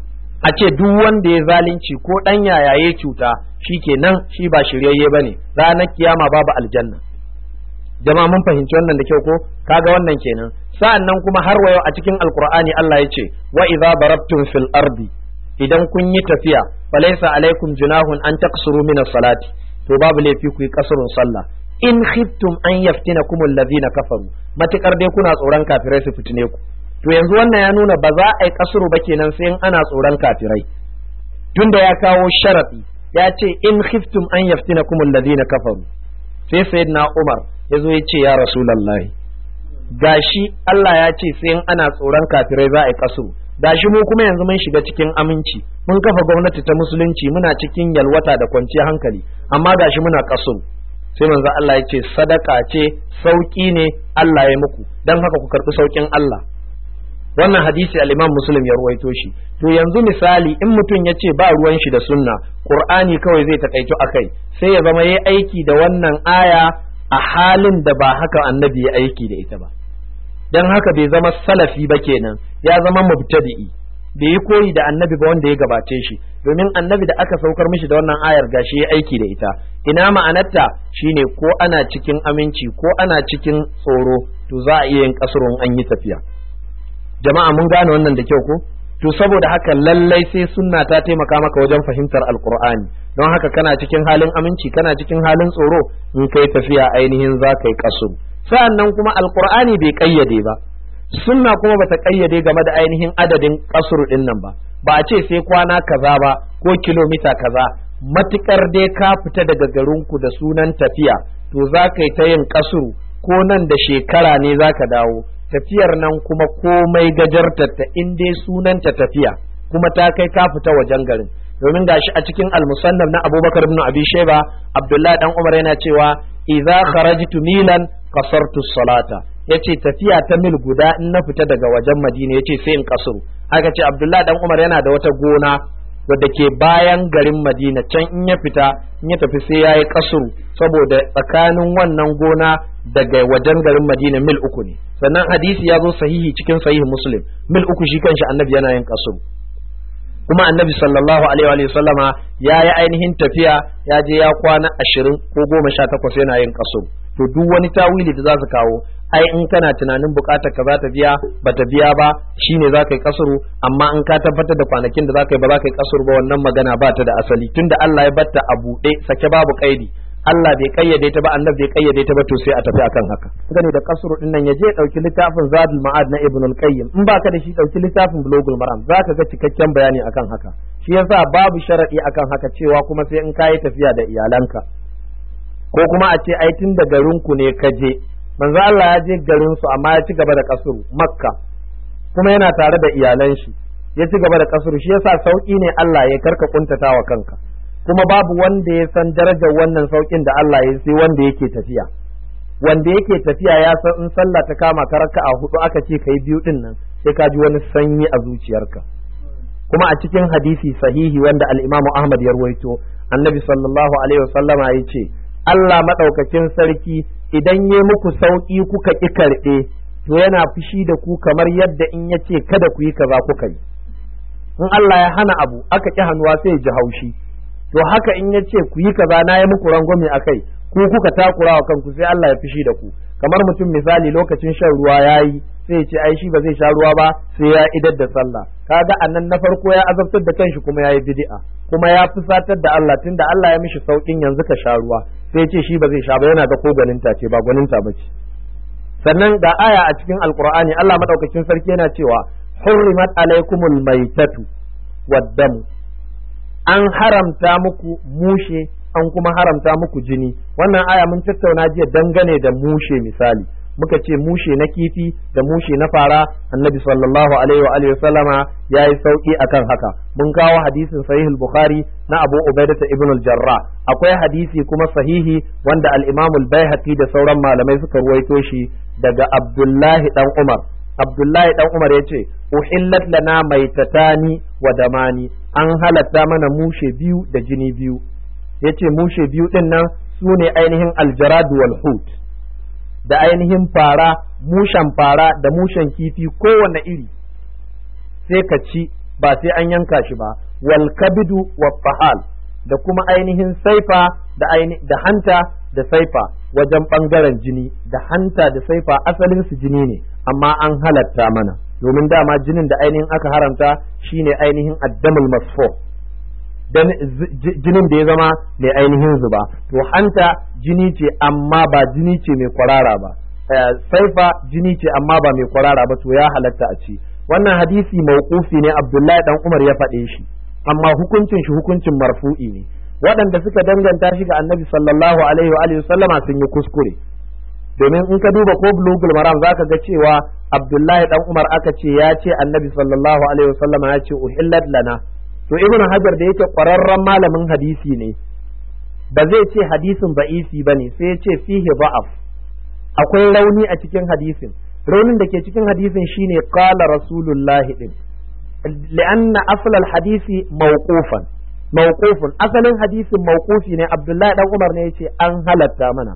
a ce duk wanda ya zalunci ko dan yayaye cuta shikenan shi ba shiryayye bane ranar kiyama babu aljanna jama'a mun fahimci wannan da kyau ko kaga wannan kenan sa'an nan kuma har wayo a cikin alkur'ani Allah ya ce wa idza darabtum fil ardi idan kun yi tafiya falaysa alaikum junahun an taqsuru min salati to babu laifi ku yi kasrun sallah in khiftum an yaftinakum alladhina kafaru matukar dai kuna tsoron kafirai su fitine ku to yanzu wannan ya nuna ba za a yi kasru ba kenan sai in ana tsoron kafirai tunda ya kawo sharadi ya ce in khiftum an yaftinakum alladhina kafaru sai sayyidina Umar ya zo ya ce ya rasulallahi gashi Allah ya ce sai in ana tsoron kafirai za a yi kasu gashi mu kuma yanzu mun shiga cikin aminci mun kafa gwamnati ta musulunci muna cikin yalwata da kwanciyar hankali amma gashi muna kasu sai manzo Allah ya ce sadaka ce sauki ne Allah ya muku dan haka ku karbi saukin Allah wannan hadisi al-Imam Muslim ya ruwaito shi to yanzu misali in mutum ya ce ba ruwan shi da sunna Qur'ani kawai zai takaito akai sai ya zama yayi aiki da wannan aya a halin da ba haka annabi ya aiki da ita ba dan haka bai zama salafi ba kenan ya zama mubtadi'i bai yi koyi da annabi ba wanda ya gabace shi domin annabi da aka saukar mishi da wannan ayar gashi ya aiki da ita ina ma'anarta shine ko ana cikin aminci ko ana cikin tsoro to za a iya yin kasurun an yi tafiya jama'a mun gane wannan da kyau ko to saboda haka lallai sai sunna ta taimaka maka wajen fahimtar alqur'ani don haka kana cikin halin aminci kana cikin halin tsoro in kai tafiya ainihin za ka yi kasuru sa'annan kuma alqur'ani bai kayyade ba sunna kuma bata kayyade game da ainihin adadin kasuru din nan ba ba a ce sai kwana kaza ba ko kilomita kaza matukar dai ka fita daga garinku da sunan tafiya to za ka yi ta yin kasuru ko nan da shekara ne za ka dawo tafiyar nan kuma komai gajartar ta in dai sunanta tafiya kuma ta kai ka fita wajen garin domin gashi a cikin almusannaf na abubakar ibn abi sheba abdullahi dan umar yana cewa idza kharajtu milan qasartu salata yace tafiya ta mil guda in na fita daga wajen madina yace sai in kasuru aka ce abdullahi dan umar yana da wata gona wadda ke bayan garin madina can in ya fita in ya tafi sai yayi kasuru saboda tsakanin wannan gona daga wajen garin madina mil uku ne sannan hadisi ya zo sahihi cikin sahihi muslim mil uku shi kanshi annabi yana yin kasuru kuma annabi sallallahu alaihi wa sallama ya yi ainihin tafiya ya je ya kwana ashirin ko goma sha takwas yana yin kasuru to duk wani tawili da za su kawo ai in kana tunanin bukatar ka za ta biya ba ta biya ba shine za ka yi kasuru amma in ka tabbatar da kwanakin da za ka yi ba za ka yi kasuru ba wannan magana ba ta da asali tunda Allah ya batta a buɗe sake babu kaidi Allah bai kayyade ta ba annabi bai kayyade ta ba to sai a tafi akan haka gane da kasuru din nan ya je dauki littafin Zadul Ma'ad na Ibn al-Qayyim in baka da shi dauki littafin Bulughul Maram zaka ga cikakken bayani akan haka shi yasa babu sharadi akan haka cewa kuma sai in kayi tafiya da iyalanka ko kuma a ce ai tun da garin ku ne ka je manzo Allah ya je garin su amma ya ci gaba da kasuru Makka kuma yana tare da iyalan shi ya ci gaba da kasuru shi yasa sauki ne Allah ya karka kuntatawa kanka kuma babu wanda ya san darajar wannan saukin da Allah ya sai wanda yake tafiya wanda yake tafiya ya san in sallah ta kama ka a hudu aka ce kai biyu din nan sai ka ji wani sanyi a zuciyarka kuma a cikin hadisi sahihi wanda al-Imam Ahmad ya ruwaito annabi sallallahu alaihi wasallama ya ce Allah madaukakin sarki idan ya muku sauki kuka ki karɓe to yana fushi da ku kamar yadda in ya ce kada ku yi kaza kuka yi in Allah ya hana abu aka ki hannuwa sai ya ji haushi to haka in ya ce ku yi kaza na yi muku rangwame a kai ku kuka takura wa kanku sai Allah ya fishi da ku kamar mutum misali lokacin shan ruwa ya yi sai ya ce ai shi ba zai sha ruwa ba sai ya idar da sallah kaga annan na farko ya azabtar da kanshi kuma ya yi bid'a kuma ya fusatar da Allah tunda Allah ya mishi saukin yanzu ka sha ruwa sai ya ce shi ba zai sha ba yana ga ko gwaninta ce ba gwaninta ba ce sannan ga aya a cikin alqur'ani Allah madaukakin sarki yana cewa hurrimat alaikumul maitatu waddamu an haramta muku mushe an kuma haramta muku jini wannan aya mun tattauna jiya dangane da mushe misali muka ce mushe na kifi da mushe na fara annabi sallallahu alaihi wa alihi sallama yayi sauki akan haka mun kawo hadisin sahih al-bukhari na abu ubaidah ibn al-jarrah akwai hadisi kuma sahihi wanda al-imam al-baihaqi da sauran malamai suka ruwaito shi daga abdullahi dan umar abdullahi dan umar yace uhillat lana maitatani wa damani an halatta mana mushe biyu da jini biyu yace mushe biyu din nan su ne ainihin aljarad wal hut da ainihin fara mushen fara da mushen kifi kowane iri sai ka ci ba sai an yanka shi ba wal kabidu wa fahal da kuma ainihin saifa da da hanta da saifa wajen bangaren jini da hanta da saifa asalin su jini ne amma an halatta mana domin dama jinin da ainihin aka haramta shine ainihin addamul masfo dan jinin da ya zama mai ainihin zuba to hanta jini ce amma ba jini ce mai kwarara ba saifa jini ce amma ba mai kwarara ba to ya halatta a ci wannan hadisi mauqufi ne Abdullahi dan Umar ya faɗe shi amma hukuncin shi hukuncin marfu'i ne waɗanda suka danganta shi ga Annabi sallallahu alaihi wa alihi sallama sun yi kuskure domin in ka duba ko bulugul maram zaka ga cewa Abdullahi dan Umar aka ce ya ce Annabi sallallahu alaihi wa sallama ya ce uhillat lana to ibn hajar da yake ƙwararren malamin hadisi ne ba zai ce hadisin ba'isi ba ne sai ya ce fihi ba'af akwai rauni a cikin hadisin raunin da ke cikin hadisin shine qala rasulullahi din li'anna aslal hadisi mawqufan mawqufun asalin hadisin mawqufi ne abdullahi dan umar ne yace an halatta mana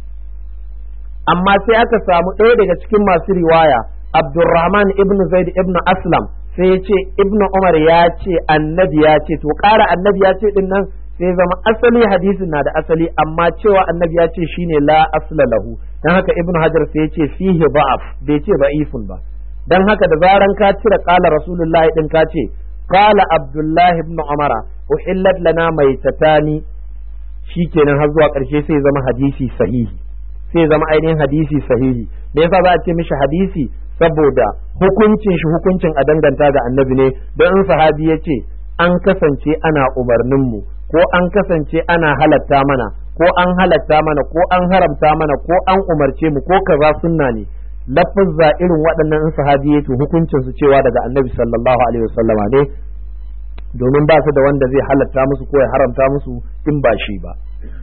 amma sai aka samu ɗaya daga cikin masu riwaya abdurrahman ibn zaid ibn aslam sai ya ce ibn umar ya ce annabi ya ce to ƙara annabi ya ce din nan sai zama asali hadisin na da asali amma cewa annabi ya ce shine la asla lahu dan haka ibn hajar sai ya ce fihi ba'af bai ce ba'ifun ba dan haka da zaran ka cire qala rasulullahi din ka ce qala abdullahi ibn umara uhillat lana maitatani shikenan har zuwa ƙarshe sai zama hadisi sahihi sai zama ainihin hadisi sahihi me yasa za a ce mishi hadisi saboda hukuncin shi hukuncin a danganta ga annabi ne don in sahabi ya ce an kasance ana umarnin mu ko an kasance ana halatta mana ko an halatta mana ko an haramta mana ko an umarce mu ko kaza sunna ne lafazza irin waɗannan in sahabi ya to hukuncin su cewa daga annabi sallallahu alaihi wasallama ne domin ba su da wanda zai halatta musu ko ya haramta musu in ba shi ba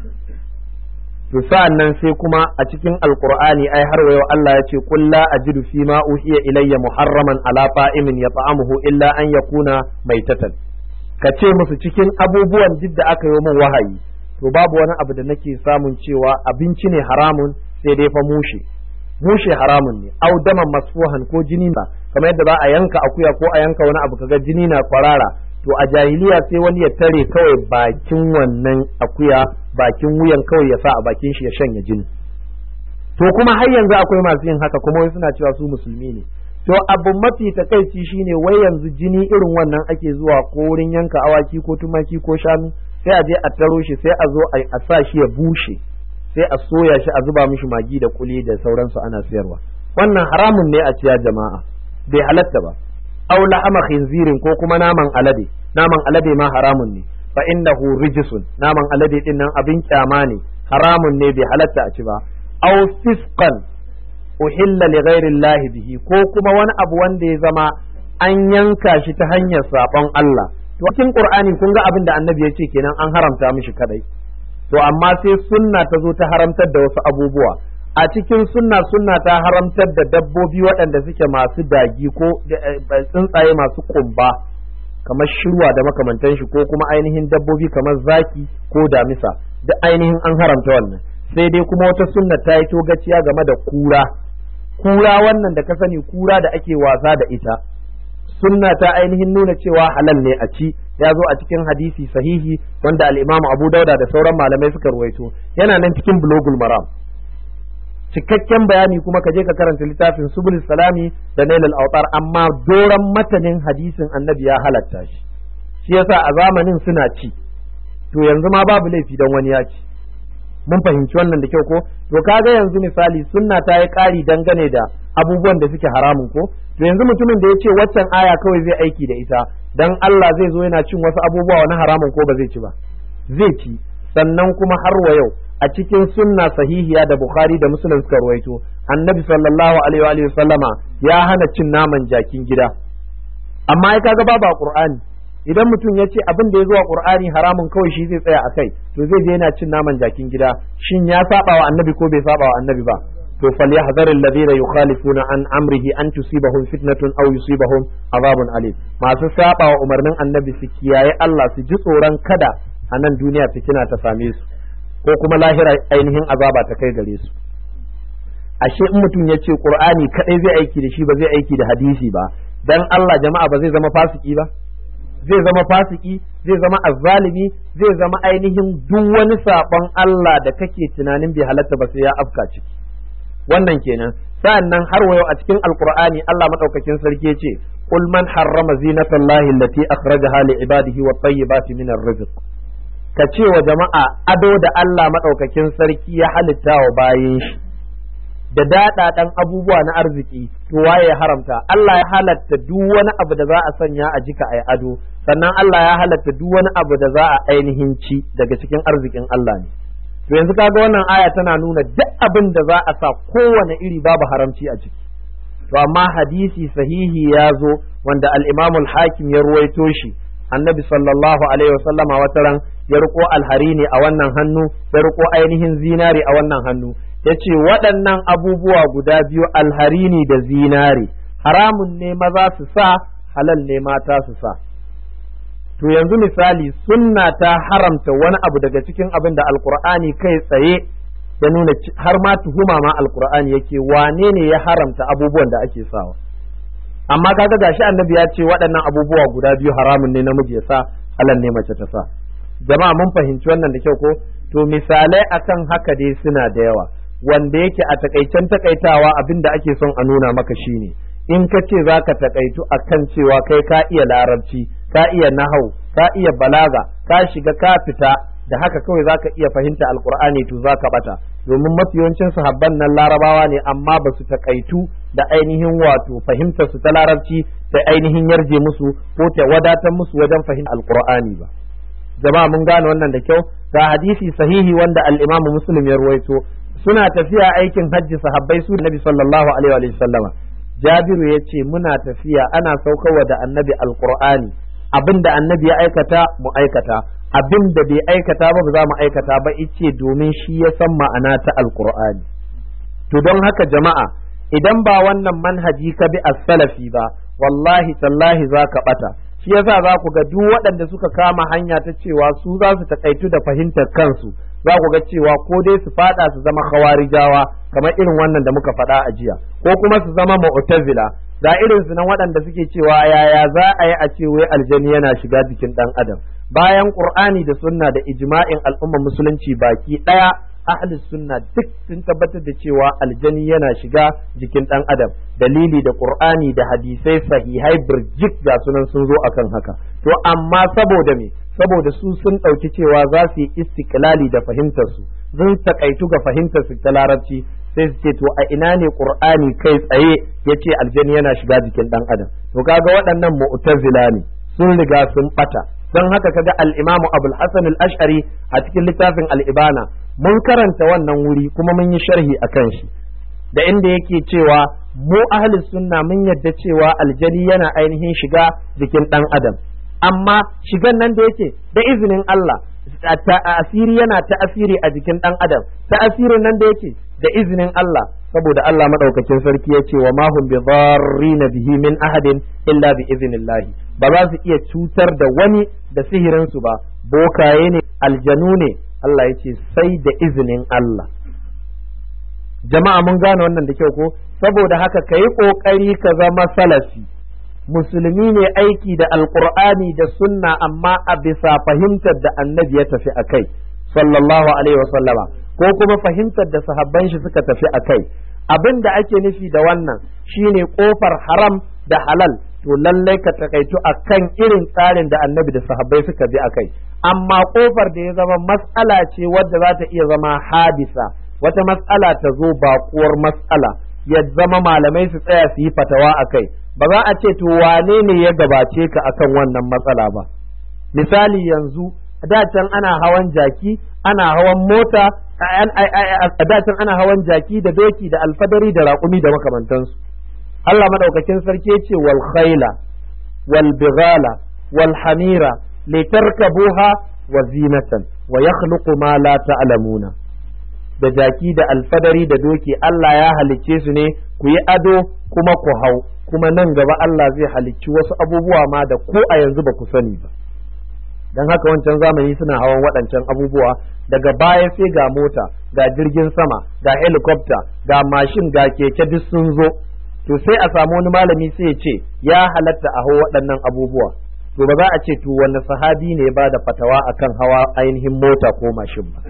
to sa'an nan sai kuma a cikin alqur'ani ai har wayo Allah ya ce qul la ajidu fi ma uhiya ilayya muharraman ala ta'imin yata'amuhu illa an yakuna maitatan ka ce musu cikin abubuwan duk da aka yi min wahayi to babu wani abu da nake samun cewa abinci ne haramun sai dai fa mushe mushe haramun ne au daman masfuhan ko jini ba kamar yadda ba a yanka akuya ko a yanka wani abu kaga jini na kwarara to a jahiliya sai wani ya tare kawai bakin wannan akuya bakin wuyan kawai ya sa a bakin shi ya shanya jini to kuma har yanzu akwai masu yin haka kuma wai suna cewa su musulmi ne to abu mafi takaici shine wai yanzu jini irin wannan ake zuwa ko wurin yanka awaki ko tumaki ko shanu sai a je a taro shi sai a zo a sa shi ya bushe sai a soya shi a zuba mishi magi da kuli da sauransu ana sayarwa wannan haramun ne a ciya jama'a bai halatta ba aw la'ama khinzirin ko kuma naman alade naman alade ma haramun ne fa innahu rijsun naman alade din nan abin kyama ne haramun ne bai halatta a ci ba aw fisqan uhilla li ghairi Allah bihi ko kuma wani abu wanda ya zama an yanka shi ta hanyar sabon Allah to cikin Qur'ani kun ga abin da Annabi ya ce kenan an haramta mishi kadai to amma sai sunna ta zo ta haramtar da wasu abubuwa a cikin sunna sunna ta haramtar da dabbobi waɗanda suke masu dagi ko tsuntsaye masu kumba kamar shirwa da makamantan shi ko kuma ainihin dabbobi kamar zaki ko damisa duk ainihin an haramta wannan sai dai kuma wata sunna ta yi togaciya game da kura kura wannan da ka sani kura da ake wasa da ita sunna ta ainihin nuna cewa halal ne a ci ya zo a cikin hadisi sahihi wanda al-Imam Abu Dauda da sauran malamai suka ruwaito yana nan cikin Bulugul Maram cikakken bayani kuma ka je ka karanta littafin Subul Salami da Nailul Awtar amma doran matanin hadisin Annabi ya halatta shi shi yasa a zamanin suna ci to yanzu ma babu laifi dan wani ya ci mun fahimci wannan da kyau ko to kaga yanzu misali sunna ta yi ƙari dangane da abubuwan da suke haramun ko to yanzu mutumin da ya ce waccan aya kawai zai aiki da ita dan Allah zai zo yana cin wasu abubuwa wani haramun ko ba zai ci ba zai ci sannan kuma har wa yau a cikin sunna sahihiya da Bukhari da Muslim suka ruwaito annabi sallallahu alaihi wa sallama ya hana cin naman jakin gida amma ya kaga babu a Qur'ani idan mutum ya ce abin da ya zuwa Qur'ani haramun kawai shi zai tsaya a kai to zai je yana cin naman jakin gida shin ya saba wa annabi ko bai saba wa annabi ba to falyahdhar alladhina yukhalifuna an amrihi an tusibahum fitnatun aw yusibahum azabun alim masu saba wa umarnin annabi su kiyaye Allah su ji tsoron kada a nan duniya fitina ta same su ko kuma lahira ainihin azaba ta kai gare su ashe in mutum ya ce qur'ani kadai zai aiki da shi ba zai aiki da hadisi ba dan Allah jama'a ba zai zama fasiki ba zai zama fasiki zai zama azzalimi zai zama ainihin duk wani sabon Allah da kake tunanin bai halatta ba sai ya afka ciki wannan kenan sa'annan har wayo a cikin alqur'ani Allah madaukakin sarki yace qul man harrama zinatallahi allati akhrajaha li ibadihi wat tayyibati min rizq ka ce wa jama'a ado da Allah madaukakin sarki ya halitta wa bayin shi da daɗaɗan abubuwa na arziki to waye ya haramta Allah ya halatta duk wani abu da za a sanya a jika ai ado sannan Allah ya halatta duk wani abu da za a ainihin ci daga cikin arzikin Allah ne to yanzu kaga wannan aya tana nuna duk abin da za a sa kowane iri babu haramci a ciki to amma hadisi sahihi ya zo wanda al-Imam al-Hakim ya ruwaito shi annabi sallallahu alaihi wasallama wata ran ya riko alhari ne a wannan hannu ya riko ainihin zinari a wannan hannu ya ce waɗannan abubuwa guda biyu alharini da zinari haramun ne maza su sa halal ne mata su sa to yanzu misali sunna ta haramta wani abu daga cikin abin da alkur'ani kai tsaye ya nuna har ma tuhuma ma alkur'ani yake wane ne ya haramta abubuwan da ake sawa amma kaga gashi annabi ya ce waɗannan abubuwa guda biyu haramun ne namiji ya sa halal ne mace ta sa jama'a mun fahimci wannan da kyau ko to misalai akan haka dai suna da yawa wanda yake a takaicen takaitawa abin da ake son a nuna maka shine in ka ce za ka takaitu akan cewa kai ka iya larabci ka iya nahau ka iya balaga ka shiga ka fita da haka kawai za ka iya fahimta alkur'ani to za ka bata domin mafi yawancin sahabban nan larabawa ne amma ba su takaitu da ainihin wato fahimtar su ta larabci ta ainihin yarje musu ko ta wadatar musu wajen fahimta alkur'ani ba jama'a mun gane wannan da kyau ga hadisi sahihi wanda al-Imam Muslim ya ruwaito suna tafiya aikin hajji sahabbai su Nabi sallallahu alaihi wa sallama Jabiru ya ce muna tafiya ana saukarwa da annabi alqur'ani abinda annabi ya aikata mu aikata abinda bai aikata ba ba za mu aikata ba ice domin shi ya san ma'ana ta alqur'ani to don haka jama'a idan ba wannan manhaji ka bi as-salafi ba wallahi tallahi za ka bata shi yasa za ku ga duk waɗanda suka kama hanya ta cewa su za su takaitu da fahimtar kansu za ku ga cewa ko dai su fada su zama khawarijawa kamar irin wannan da muka faɗa a jiya ko kuma su zama mu'tazila ga irin su nan waɗanda suke cewa yaya za a yi a ce wai aljani yana shiga jikin ɗan adam bayan qur'ani da sunna da ijma'in al'ummar musulunci baki ɗaya ahli sunna duk sun tabbatar da cewa aljani yana shiga jikin ɗan adam dalili da qur'ani da hadisai sahihai birjik ga sunan sun zo akan haka to amma saboda me saboda su sun ɗauki cewa za su yi istiklali da fahimtar su sun takaitu ga fahimtar su ta larabci sai su ce to a ina ne qur'ani kai tsaye yace aljani yana shiga jikin ɗan adam to kaga waɗannan mu'tazila ne sun riga sun bata don haka kaga al-imamu abul hasan al-ash'ari a cikin littafin al-ibana mun karanta wannan wuri kuma mun yi sharhi akan shi da inda yake cewa mu ahli sunna mun yadda cewa aljani yana ainihin shiga jikin ɗan adam amma shigan nan da yake da izinin Allah asiri yana ta asiri a jikin ɗan adam ta asirin nan da yake da izinin Allah saboda Allah madaukakin sarki ya ce wa ma hum bi bihi min ahadin illa bi iznillahi ba za su iya cutar da wani da sihirin su ba bokaye ne aljanu ne Allah ya ce sai da izinin Allah jama'a mun gane wannan da kyau ko saboda haka ka yi ƙoƙari ka zama salafi musulmi ne aiki da alƙur'ani da sunna amma a bisa fahimtar da annabi ya tafi a kai sallallahu alaihi wasallama ko kuma fahimtar da sahabban shi suka tafi a kai abin da ake nufi da wannan shine ƙofar haram da halal to lallai ka takaitu a kan irin tsarin da annabi da sahabbai suka bi a kai amma ƙofar da ya zama matsala ce wadda za ta iya zama hadisa wata matsala ta zo baƙuwar matsala ya zama malamai su tsaya su yi fatawa a kai ba za a ce to wane ne ya gabace ka akan wannan matsala ba misali yanzu da can ana hawan jaki ana hawan mota a da can ana hawan jaki da doki da alfadari da raƙumi da makamantansu Allah madaukakin sarki ce wal khaila wal bighala wal hamira litarkabuha wa zinatan wa yakhluqu ma la ta'lamuna da jaki da alfadari da doki Allah ya halicce su ne ku yi ado kuma ku hau kuma nan gaba Allah zai halicci wasu abubuwa ma da ko a yanzu ba ku sani ba don haka wancan zamani suna hawan waɗancan abubuwa daga baya sai ga mota ga jirgin sama ga helicopter ga mashin ga keke duk sun zo to sai a samu wani malami sai ya ce ya halatta a hau waɗannan abubuwa to ba za a ce to wani sahabi ne ba da fatawa akan hawa ainihin mota ko mashin ba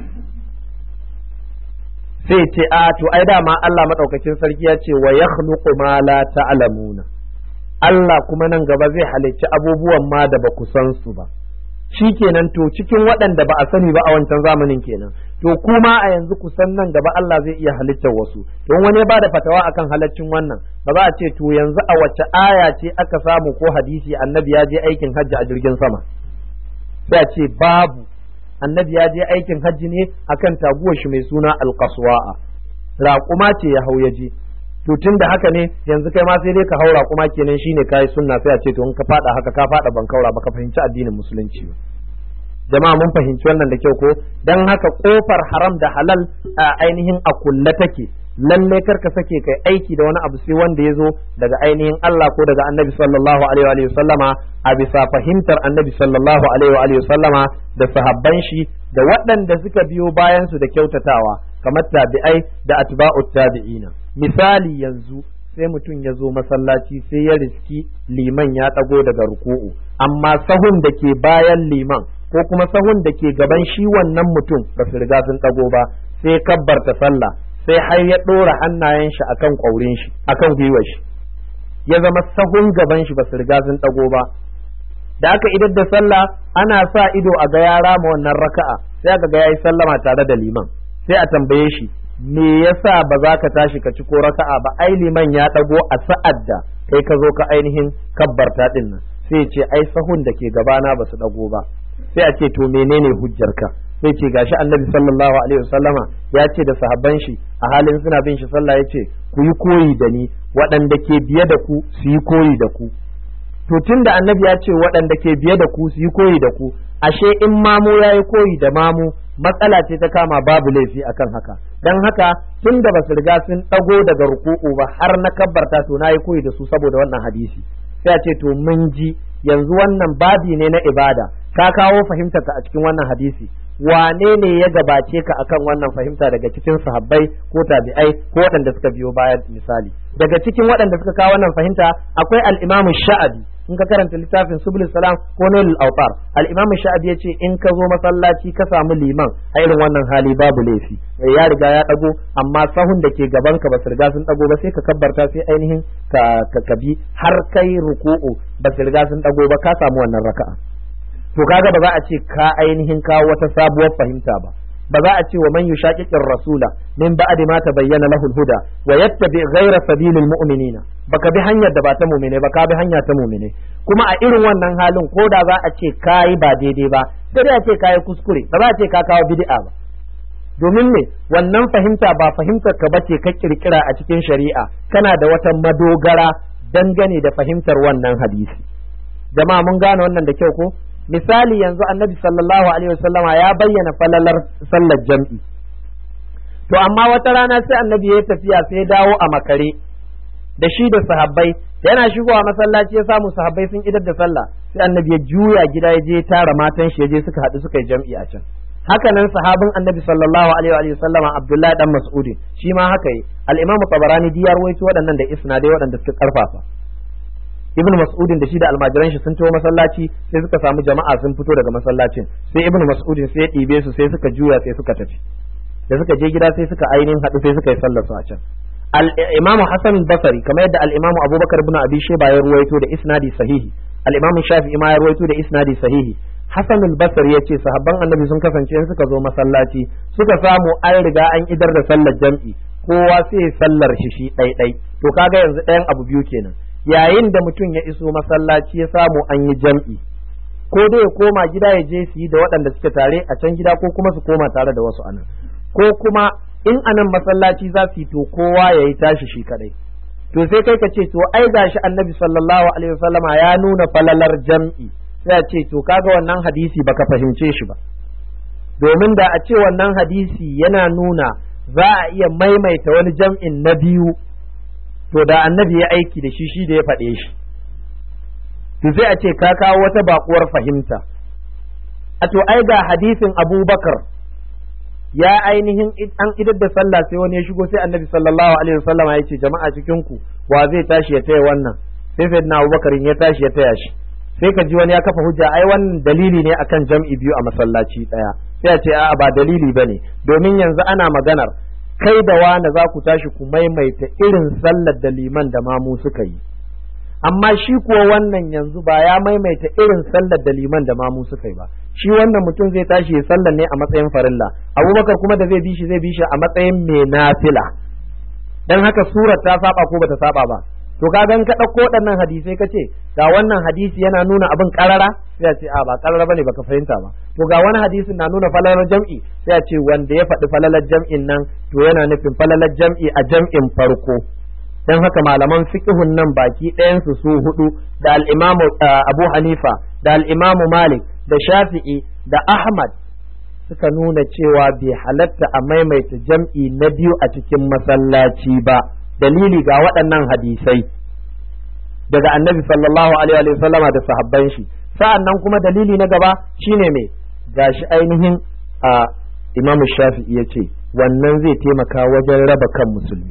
sai ce a to ai dama Allah madaukakin sarki ya ce wa yakhluqu ma la ta'lamuna Allah kuma nan gaba zai halicci abubuwan ma da ba ku san su ba shikenan to cikin waɗanda ba a sani ba a wancan zamanin kenan to kuma a yanzu ku san nan gaba Allah zai iya halittar wasu don wani ba da fatawa akan halaccin wannan ba za a ce to yanzu a wace aya ce aka samu ko hadisi annabi ya je aikin hajji a jirgin sama sai a ce babu annabi ya je aikin hajji ne akan taguwar shi mai suna alqaswa'a raƙuma ce ya hau ya je to tun da haka ne yanzu kai ma sai dai ka haura kuma kenan shine kai sunna sai a ce to in ka fada haka ka fada ban kaura ba ka fahimci addinin musulunci ba jama'a mun fahimci wannan da kyau ko dan haka kofar haram da halal a ainihin a kulle take lalle kar ka sake kai aiki da wani abu sai wanda ya zo daga ainihin Allah ko daga Annabi sallallahu alaihi wa sallama a bisa fahimtar Annabi sallallahu alaihi wa sallama da sahabban shi da waɗanda suka biyo bayan su da kyautatawa kamar tabi'ai da atba'ut tabi'ina misali yanzu sai mutum ya zo masallaci sai ya riski liman ya ɗago daga ruku'u amma sahun da ke bayan liman ko kuma sahun da ke gaban shi wannan mutum ba su riga sun ɗago ba sai kabbarta sallah sai har ya ɗora hannayen shi akan ƙwaurin shi akan gwiwar shi ya zama sahun gaban shi ba su riga sun ɗago ba da aka idar da sallah ana sa ido a ga yara ma wannan raka'a sai aka ga yayi sallama tare da liman sai a tambaye shi me yasa ba za ka tashi ka ci ko raka'a ba ai liman ya ɗago a sa'ad da kai ka zo ka ainihin kabbarta din nan sai ce ai sahun da ke gabana ba su ɗago ba sai a ce to menene hujjarka sai ce gashi annabi sallallahu alaihi wasallama ya ce da sahabban shi a halin suna bin shi sallah ya ce ku yi koyi da ni waɗanda ke biye da ku su yi koyi da ku to tun da annabi ya ce waɗanda ke biye da ku su yi koyi da ku ashe in mamu ya yi koyi da mamu matsala ce ta kama babu laifi akan haka dan haka tun da basu riga sun ɗago daga ruku'u ba har na kabbarta to na yi koyi da su saboda wannan hadisi sai a ce to mun ji yanzu wannan babi ne na ibada ka kawo fahimtarka a cikin wannan hadisi wane ne ya gabace ka akan wannan fahimta daga cikin sahabbai ko tabi'ai ko waɗanda suka biyo baya misali daga cikin waɗanda suka kawo wannan fahimta akwai al-Imam Sha'abi in ka karanta littafin Subul Salam ko Nailul Awtar al-Imam Sha'abi yace in ka zo masallaci ka samu liman a irin wannan hali babu laifi ya riga ya dago amma sahun da ke gaban ka ba su riga sun dago ba sai ka kabbarta sai ainihin ka ka bi har kai ruku'u ba su riga sun dago ba ka samu wannan raka'a to kaga ba za a ce ka ainihin kawo wata sabuwar fahimta ba ba za a ce wa man yushaqiqir rasula min ba'di ma tabayyana lahu huda wa yattabi ghayra sabilil mu'minina baka bi hanyar da ba ta mu'mine ba ka bi hanya ta mu'mine kuma a irin wannan halin ko da za a ce kai ba daidai ba sai dai a ce kai kuskure ba za a ce ka kawo bid'a ba domin ne wannan fahimta ba fahimtar ka bace ka kirkira a cikin shari'a kana da wata madogara dangane da fahimtar wannan hadisi jama'a mun gane wannan da kyau ko misali yanzu annabi sallallahu alaihi wasallama ya bayyana falalar sallar jam'i to amma wata rana sai annabi ya tafiya sai dawo a makare da shi da sahabbai yana shigowa masallaci ya samu sahabbai sun idar da sallah sai annabi ya juya gida ya je tara matan shi ya je suka haɗu suka yi jam'i a can haka nan sahabin annabi sallallahu alaihi wa sallama abdullahi dan mas'udin shi ma haka yi al-imamu tabarani diyar waito waɗannan da isnadai waɗanda suka karfafa ibn mas'udin da shi da almajiran shi sun taho masallaci sai suka samu jama'a sun fito daga masallacin sai ibn mas'udin sai ya ɗibe su sai suka juya sai suka tafi da suka je gida sai suka ainihin haɗu sai suka yi sallar su a can al-imamu hasan basri kamar yadda al-imamu abubakar ibn abi shayba ya ruwaito da isnadi sahihi al-imamu shafi'i ma ya ruwaito da isnadi sahihi hasan al-basri yace sahabban annabi sun kasance in suka zo masallaci suka samu an riga an idar da sallar jam'i kowa sai sallar shi shi ɗai to kaga yanzu ɗayan abu biyu kenan yayin da mutum ya iso masallaci ya samu an yi jam'i ko dai ya koma gida ya je su yi da waɗanda suke tare a can gida ko kuma su koma tare da wasu anan ko kuma in anan masallaci za su yi to kowa ya yi tashi shi kadai to sai kai ka ce to ai gashi annabi sallallahu alaihi wasallama ya nuna falalar jam'i sai a ce to kaga wannan hadisi baka fahimce shi ba domin da a ce wannan hadisi yana nuna za a iya maimaita wani jam'in na biyu to da annabi ya aiki da shi shi da ya faɗe shi to sai a ce ka kawo wata baƙuwar fahimta a to ai ga hadisin abubakar ya ainihin an idar da sallah sai wani ya shigo sai annabi sallallahu alaihi wasallam ya ce jama'a cikin ku wa zai tashi ya taya wannan sai sayyidina abubakar ya tashi ya taya shi sai ka ji wani ya kafa hujja ai wannan dalili ne akan jam'i biyu a masallaci daya sai a ce a'a ba dalili bane domin yanzu ana maganar kai da wani za ku tashi ku maimaita irin sallar da liman da mamu suka yi amma shi kuwa wannan yanzu ba ya maimaita irin sallar da liman da mamu suka yi ba shi wannan mutum zai tashi ya sallar ne a matsayin farilla abubakar kuma da zai bi shi zai bi shi a matsayin mai nafila dan haka surar ta saba ko bata saba ba to ka gan ka ɗauko waɗannan hadisai ka ce ga wannan hadisi yana nuna abin ƙarara sai a ce a ba ƙarara bane baka fahimta ba to ga wani hadisin na nuna falalar jam'i sai a ce wanda ya faɗi falalar jam'in nan to yana nufin falalar jam'i a jam'in farko dan haka malaman fiqhun nan baki ɗayansu su hudu da al-imamu Abu Hanifa da al-imamu Malik da Shafi'i da Ahmad suka nuna cewa bai halatta a maimaita jam'i na biyu a cikin masallaci ba dalili ga waɗannan hadisai daga annabi sallallahu alaihi wa sallama da sahabban shi sa'an nan kuma dalili na gaba shine mai gashi ainihin a imamu shafi'i ya ce wannan zai taimaka wajen raba kan musulmi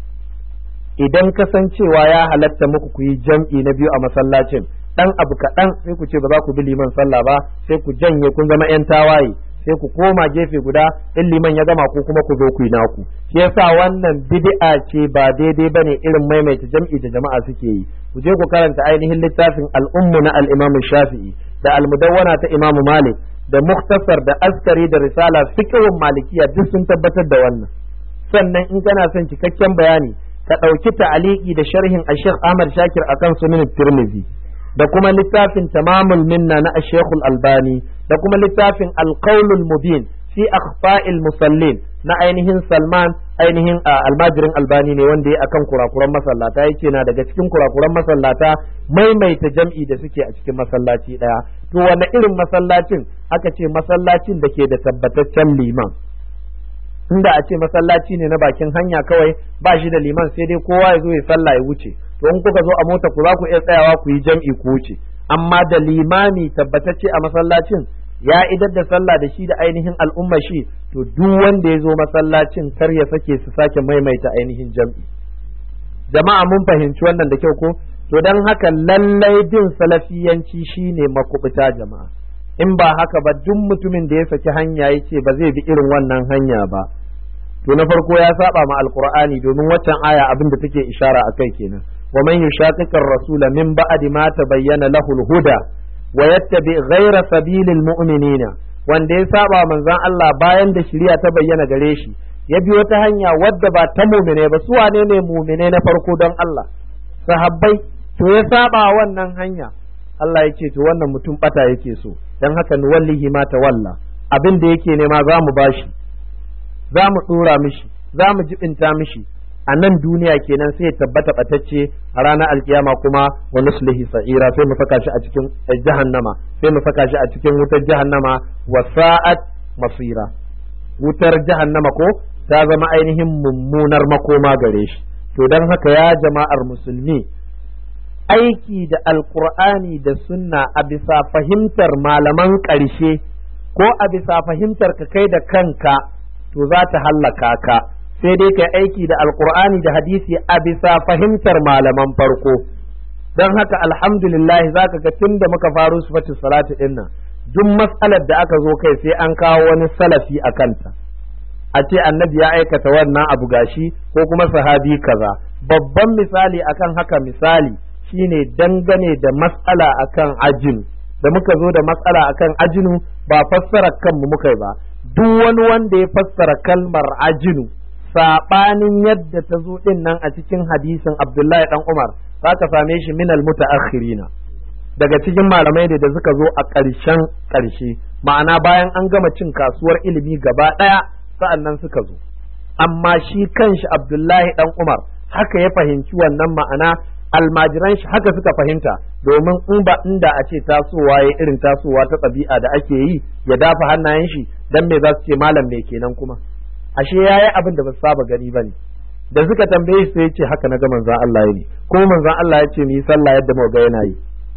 idan kasancewa ya halatta muku ku yi jam'i na biyu a masallacin dan abu kaɗan sai ku ce ba za ku bi liman sallah ba sai ku janye kun zama 'yan tawaye sai ku koma gefe guda in liman ya gama ku kuma ku zo ku yi naku shi yasa wannan bid'a ce ba daidai bane irin maimaita jam'i da jama'a suke yi ku je ku karanta ainihin littafin al'ummu na al-Imam Shafi'i da al-Mudawwana ta Imam Malik da Muktasar da Askari da Risala fiqhun Malikiya duk sun tabbatar da wannan sannan in kana son cikakken bayani ka ɗauki ta'aliki da sharhin a Sheikh Ahmad Shakir akan sunan Tirmidhi da kuma littafin tamamul minna na Sheikhul Albani da kuma littafin Al-Qaulul Mubin fi akhfa'il musallin na ainihin Salman ainihin almajirin Albani ne wanda ya akan kurakuran masallata yake na daga cikin kurakuran masallata maimaita jam'i da suke a cikin masallaci daya to wanne irin masallacin aka ce masallacin da ke da tabbataccen liman inda a ce masallaci ne na bakin hanya kawai ba shi da liman sai dai kowa ya zo ya sallah ya wuce to in kuka zo a mota ku za ku iya tsayawa ku yi jam'i ku wuce amma da limami tabbatacce a masallacin ya idar da sallah da shi da ainihin al'umma shi to duk wanda ya zo masallacin kar ya sake su sake maimaita ainihin jam'i jama'a mun fahimci wannan da kyau ko to dan haka lallai bin salafiyanci shine makubuta jama'a in ba haka ba duk mutumin da ya saki hanya ya ce ba zai bi irin wannan hanya ba to na farko ya saba ma alqur'ani domin waccan aya abin da take ishara akai kenan wa man yushaqiqir rasula min ba'di ma tabayyana lahu al-huda wa yattabi ghayra sabilil mu'minina wanda ya saba manzon Allah bayan da shari'a ta bayyana gare shi ya bi wata hanya wadda ba ta mu'mine ba su wane ne mu'mine na farko don Allah sahabbai to ya saba wannan hanya Allah ya ce to wannan mutum bata yake so dan haka nuwallihi ma tawalla abin da yake nema za mu bashi za mu tsora mishi za mu jibinta mishi a nan duniya kenan sai ya tabbata batacce a ranar alkiyama kuma wa nuslihi sa'ira sai mu saka shi a cikin jahannama sai mu saka shi a cikin wutar jahannama wa sa'at masira wutar jahannama ko ta zama ainihin mummunar makoma gare shi to dan haka ya jama'ar musulmi aiki da alkur'ani da sunna a bisa fahimtar malaman ƙarshe ko a bisa fahimtar ka kai da kanka to za ta hallaka ka sai dai kai aiki da alkur'ani da hadisi a bisa fahimtar malaman farko don haka alhamdulillah za ka ga tun da muka faru sifatu salatu din nan duk matsalar da aka zo kai sai an kawo wani salafi a kanta a ce annabi ya aikata wannan abu gashi ko kuma sahabi kaza babban misali akan haka misali shine dangane da matsala akan ajinu da muka zo da matsala akan ajinu ba fassara kanmu muka yi ba duk wani wanda ya fassara kalmar ajinu saɓanin yadda ta zo ɗin nan a cikin hadisin Abdullahi ɗan Umar za ka same shi minal mutaakhirina daga cikin malamai da suka zo a ƙarshen ƙarshe ma'ana bayan an gama cin kasuwar ilimi gaba ɗaya sa'an nan suka zo amma shi kanshi Abdullahi ɗan Umar haka ya fahimci wannan ma'ana almajiran shi haka suka fahimta domin in ba inda a ce tasowa ya irin tasowa ta ɗabi'a da ake yi ya dafa hannayen shi dan me za su ce malam me kenan kuma ashe yayi abin da ba su saba gani bane da suka tambaye shi sai ya ce haka na ga manzon Allah ne kuma manzon Allah ya ce mu yi sallah yadda mu ga yana yi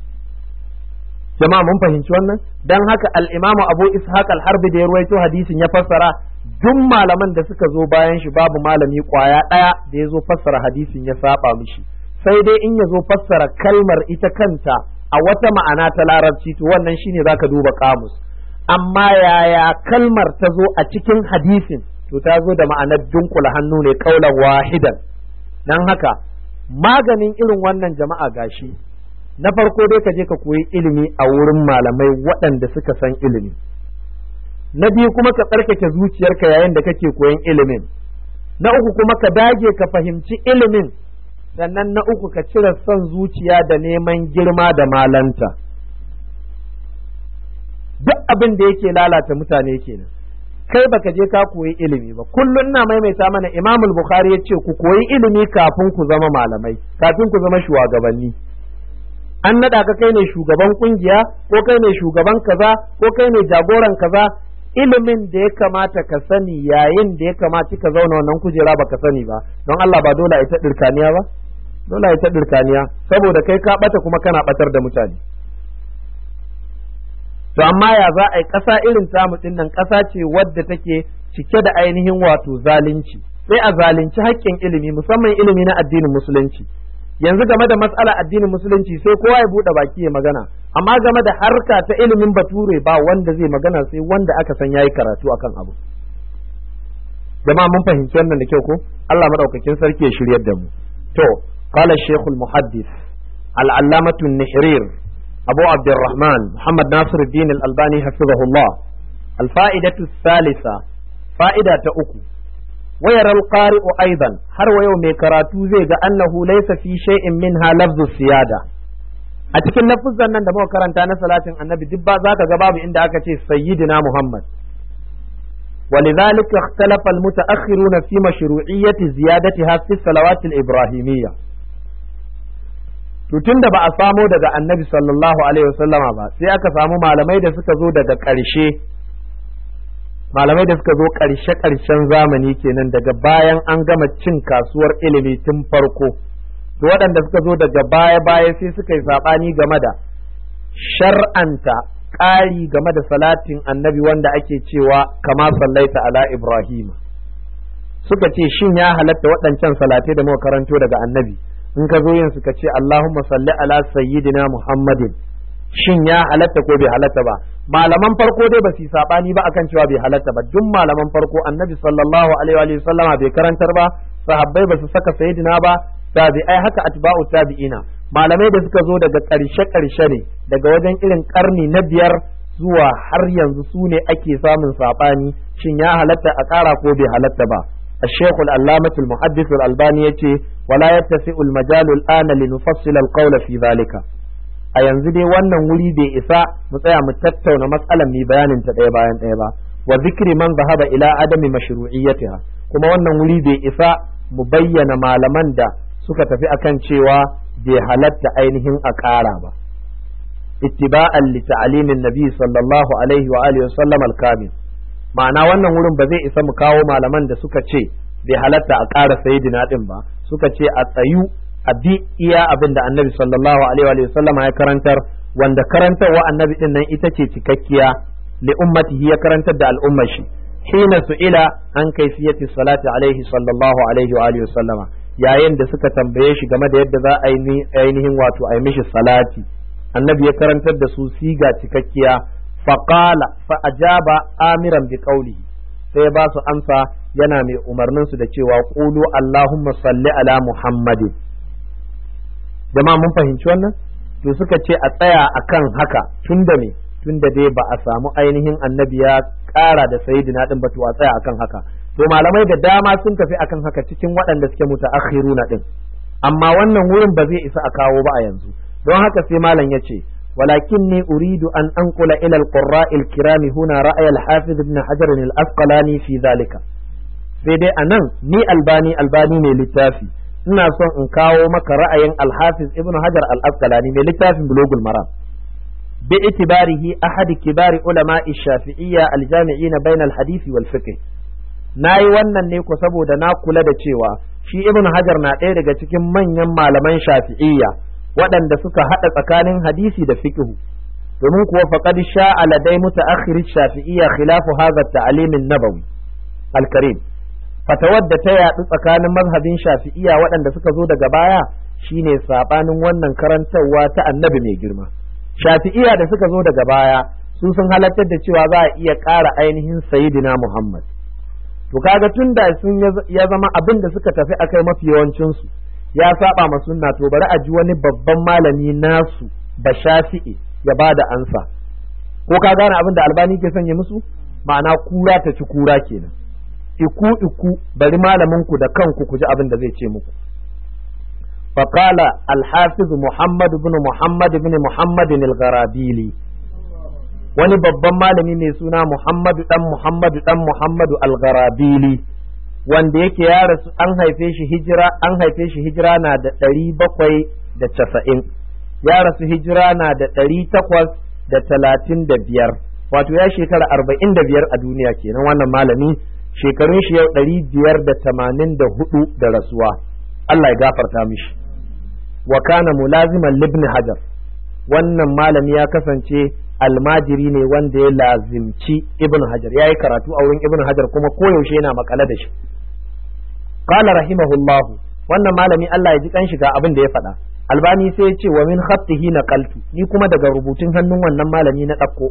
jama'a mun fahimci wannan dan haka al-Imam Abu Ishaq al-Harbi da ya ruwaito hadisin ya fassara duk malaman da suka zo bayan shi babu malami kwaya daya da ya zo fassara hadisin ya saba mishi sai dai in ya zo fassara kalmar ita kanta a wata ma'ana ta larabci to wannan shine zaka duba kamus amma yaya kalmar ta zo a cikin hadisin to ta zo da ma'anar dunkula hannu ne kaulan wahidan dan haka maganin irin wannan jama'a gashi na farko dai ka je ka koyi ilimi a wurin malamai waɗanda suka san ilimi na biyu kuma ka tsarkake zuciyarka yayin da kake koyan ilimin na uku kuma ka dage ka fahimci ilimin sannan na uku ka cire son zuciya da neman girma da malanta duk abin da yake lalata mutane kenan kai baka je ka koyi ilimi ba kullun na maimaita mana imamul bukhari ya ce ku koyi ilimi kafin ku zama malamai kafin ku zama shugabanni an naɗa ka kai ne shugaban kungiya ko kai ne shugaban kaza ko kai ne jagoran kaza ilimin da ya kamata ka sani yayin da ya kamata ka zauna wannan kujera baka sani ba don Allah ba dole ita dirkaniya ba dole ita dirkaniya saboda kai ka bata kuma kana batar da mutane to amma ya za a yi ƙasa irin tamu ɗin nan ƙasa ce wadda take cike da ainihin wato zalunci sai a zalunci haƙƙin ilimi musamman ilimi na addinin musulunci yanzu game da matsalar addinin musulunci sai kowa ya buɗe baki ya magana amma game da harka ta ilimin bature ba wanda zai magana sai wanda aka san yayi karatu akan abu jama'a mun fahimci wannan da kyau ko Allah madaukakin sarki ya shiryar da mu to qala shaykhul muhaddis al-allamatu an-nihrir أبو عبد الرحمن محمد ناصر الدين الألباني حفظه الله الفائدة الثالثة فائدة أكو ويرى القارئ أيضا هر ويوم كراتو زي أنه ليس في شيء منها لفظ السيادة أتكن لفظ أن دمو كرانتا صلاة النبي دبا ذاك جباب عند أكتي سيدنا محمد ولذلك اختلف المتأخرون في مشروعية زيادتها في الصلوات الإبراهيمية to tun da ba a samo daga annabi sallallahu alaihi wasallama ba sai aka samu malamai da suka zo daga ƙarshe malamai da suka zo ƙarshe ƙarshen zamani kenan daga bayan an gama cin kasuwar ilimi tun farko to waɗanda suka zo daga baya baya sai suka yi saɓani game da shar'anta ƙari game da salatin annabi wanda ake cewa kama sallaita ala ibrahim suka ce shin ya halatta waɗancan salatai da muka karanto daga annabi in ka zo yin suka ce Allahumma salli ala sayyidina Muhammadin shin ya halatta ko bai halatta ba malaman farko dai ba su sabani ba akan cewa bai halatta ba duk malaman farko annabi sallallahu alaihi wa sallama bai karantar ba sahabbai ba su saka sayyidina ba tabi'ai haka atba'u tabi'ina malamai da suka zo daga ƙarshe ƙarshe ne daga wajen irin karni na biyar zuwa har yanzu su ne ake samun sabani shin ya halatta a ƙara ko bai halatta ba الشيخ العلامة المحدث الألباني يتي ولا يتسع المجال الآن لنفصل القول في ذلك a yanzu dai wannan wuri bai isa mu tsaya mu tattauna matsalar mai bayanin ta ɗaya bayan ɗaya ba wa zikri man zahaba ila adami mashru'iyyatiha kuma wannan wuri bai isa mu bayyana malaman da suka tafi akan cewa bai halatta ainihin a ƙara ba ittiba'an li ta'limin nabi sallallahu alaihi wa alihi wa sallam al-kamil ma'ana wannan wurin ba zai isa mu kawo malaman da suka ce bai halatta a ƙara sayidina din ba suka ce a tsayu a bi iya abin da annabi sallallahu alaihi wa sallama ya karantar wanda karantarwa annabi din nan ita ce cikakkiya li ummatihi ya karantar da al'ummar shi hina su'ila an kaifiyati salati alaihi sallallahu alaihi wa alihi sallama yayin da suka tambaye shi game da yadda za a yi ainihin wato a yi mishi salati annabi ya karantar da su siga cikakkiya faqala fa ajaba amiran bi qawlihi sai ba su amsa yana mai umarnin su da cewa qulu allahumma salli ala muhammadin jama'a mun fahimci wannan to suka ce a tsaya akan haka tunda me tunda dai ba a samu ainihin annabi ya ƙara da sayyidina din ba to a tsaya akan haka to malamai da dama sun tafi akan haka cikin waɗanda suke mutaakhiruna din amma wannan wurin ba zai isa a kawo ba a yanzu don haka sai malam ya ce ولكني أريد أن أنقل إلى القراء الكرام هنا رأي الحافظ ابن حجر الأسقلاني في ذلك sai dai a nan ni albani albani ne littafi ina son in kawo maka ra'ayin alhafiz ibnu hajar al-asqalani mai littafin bulugul maram bi itibarihi ahad kibari ulama shafi'iyya al-jami'ina bain al-hadisi wal fiqh nayi wannan ne ko saboda na kula da cewa shi ibnu hajar na ɗaya daga cikin manyan malaman shafi'iyya waɗanda suka haɗa tsakanin hadisi da fiqh domin kuwa faqad sha'a ladai mutaakhir shafi'iyya khilafu hadha at-ta'lim an-nabawi al-karim fatawar da ta yaɗu tsakanin mazhabin shafi'iya waɗanda suka zo daga baya shine sabanin wannan karantarwa ta annabi mai girma shafi'iya da suka zo daga baya su sun halartar da cewa za a iya ƙara ainihin sayidina muhammad to kaga tun da sun ya zama abin da suka tafi akai mafi yawancinsu ya saba ma sunna to bari a ji wani babban malami nasu ba shafi'i ya ba da ansa ko ka gane abin da albani ke sanya musu ma'ana kura ta ci kura kenan iku iku bari malaminku da kanku ku ji abin da zai ce muku فقال الحافظ محمد بن محمد بن محمد الغرابيلي wani babban malami mai suna Muhammadu dan Muhammadu dan Muhammadu Al-Gharabili wanda yake ya rasu an haife shi hijira an haife shi hijira na da ɗari bakwai da casa'in ya rasu hijira na da ɗari takwas da talatin da biyar wato ya shekara arba'in da biyar a duniya kenan wannan malami shekarun shi yau ɗari biyar da tamanin da hudu da rasuwa Allah ya gafarta mishi wa kana mulaziman libni hajar wannan malami ya kasance almajiri ne wanda ya lazimci ibn hajar ya yi karatu a wurin ibn hajar kuma koyaushe yana makale da shi qala rahimahullah wannan malami Allah ya ji kan shiga abin da ya faɗa albani sai ya ce wa min khattihi naqaltu ni kuma daga rubutun hannun wannan malami na ɗauko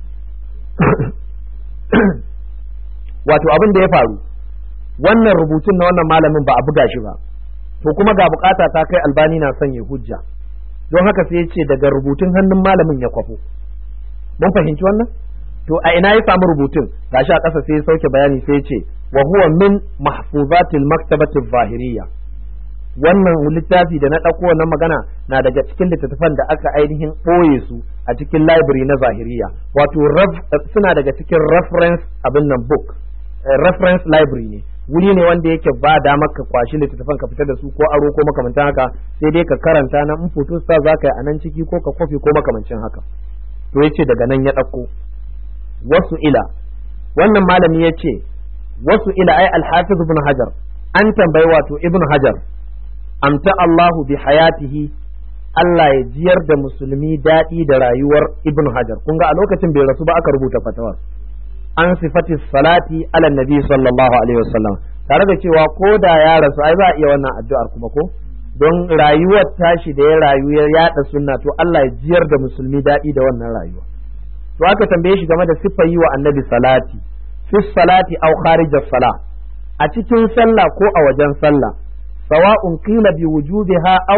wato abin da ya faru wannan rubutun na wannan malamin ba a buga shi ba to kuma ga bukata ta kai albani na son ya hujja don haka sai ya ce daga rubutun hannun malamin ya kwafo mun fahimci wannan to a ina ya samu rubutun gashi a ƙasa sai ya sauke bayani sai ya ce wa huwa min mahfuzatil maktabati zahiriyya wannan littafi da na ɗauko wannan magana na daga cikin littattafan da aka ainihin ɓoye su a cikin library na zahiriya wato suna daga cikin reference abin nan book reference library ne wuri ne wanda yake ba damar ka kwashi littattafan ka fitar da su ko aro ko makamantan haka sai dai ka karanta na in photo star za ka yi a nan ciki ko ka kofi ko makamancin haka to ya ce daga nan ya ɗauko wasu ila wannan malami ya ce wasu ila ai alhafiz ibn hajar an tambayi wato ibn hajar amta Allahu bi hayatihi Allah ya jiyar da musulmi daɗi da rayuwar ibn hajar kun ga a lokacin bai rasu ba aka rubuta fatawar an sifati salati ala nabi sallallahu alaihi wasallam tare da cewa ko da ya rasu ai za a iya wannan addu'ar kuma ko don rayuwar tashi da ya rayu ya yada sunna to Allah ya jiyar da musulmi daɗi da wannan rayuwa to aka tambaye shi game da siffar yi wa annabi salati fi salati aw kharij sala a cikin sallah ko a wajen sallah sawa'un qila bi wujubiha aw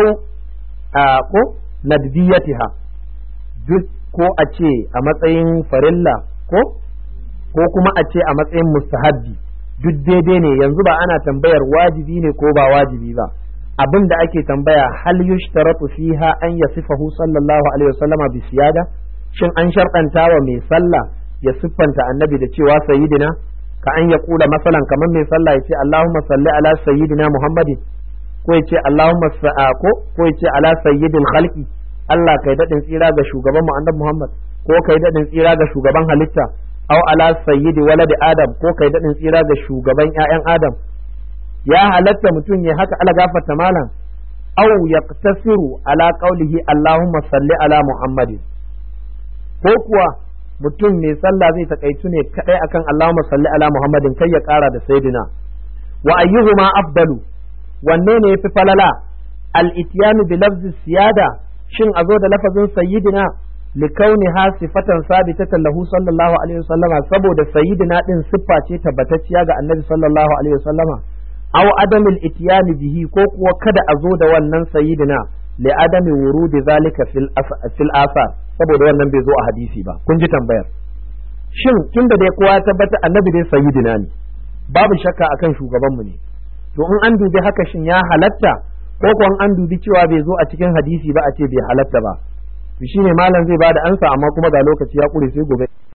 ko nadbiyatiha duk ko a ce a matsayin farilla ko ko kuma a ce a matsayin mustahabbi duk daidai ne yanzu ba ana tambayar wajibi ne ko ba wajibi ba abin da ake tambaya hal yushtaratu fiha an yasifahu sallallahu alaihi wasallama bi siyada shin an sharɗanta wa mai sallah ya siffanta annabi da cewa sayyidina ka an ya kula masalan kamar mai sallah ya ce Allahumma salli ala sayyidina Muhammadin ko ya ce Allahumma ko ko ya ce ala sayyidil khalqi Allah kai dadin tsira ga shugaban mu annabi Muhammad ko kai dadin tsira ga shugaban halitta aw ala sayyidi waladi Adam ko kai dadin tsira ga shugaban ƴaƴan Adam ya halatta mutum ya haka ala gafarta malam aw yaqtasiru ala qawlihi Allahumma salli ala Muhammadin ko kuwa mutum mai sallah zai takaitu ne kadai akan Allahumma salli ala Muhammadin kai ya kara da sayyidina wa ayyuhuma afdalu wanne ne yafi falala al ityanu bi lafzi siyada shin a zo da lafazin sayyidina likauni ha sifatan sabitatan lahu sallallahu alaihi wasallama saboda sayyidina din siffa ce tabbatacciya ga annabi sallallahu alaihi wasallama aw adamil ityani bihi ko kuwa kada a zo da wannan sayyidina li adami wurudi zalika fil fil asar saboda wannan bai zo a hadisi ba kun ji tambayar shin tunda dai kowa ya tabbata annabi dai sayyidina ne babu shakka akan shugabanmu ne to in an dubi haka shin ya halatta ko kuwa an dubi cewa bai zo a cikin hadisi ba a ce bai halatta ba to shine malam zai bada ansa amma kuma ga lokaci ya kure sai gobe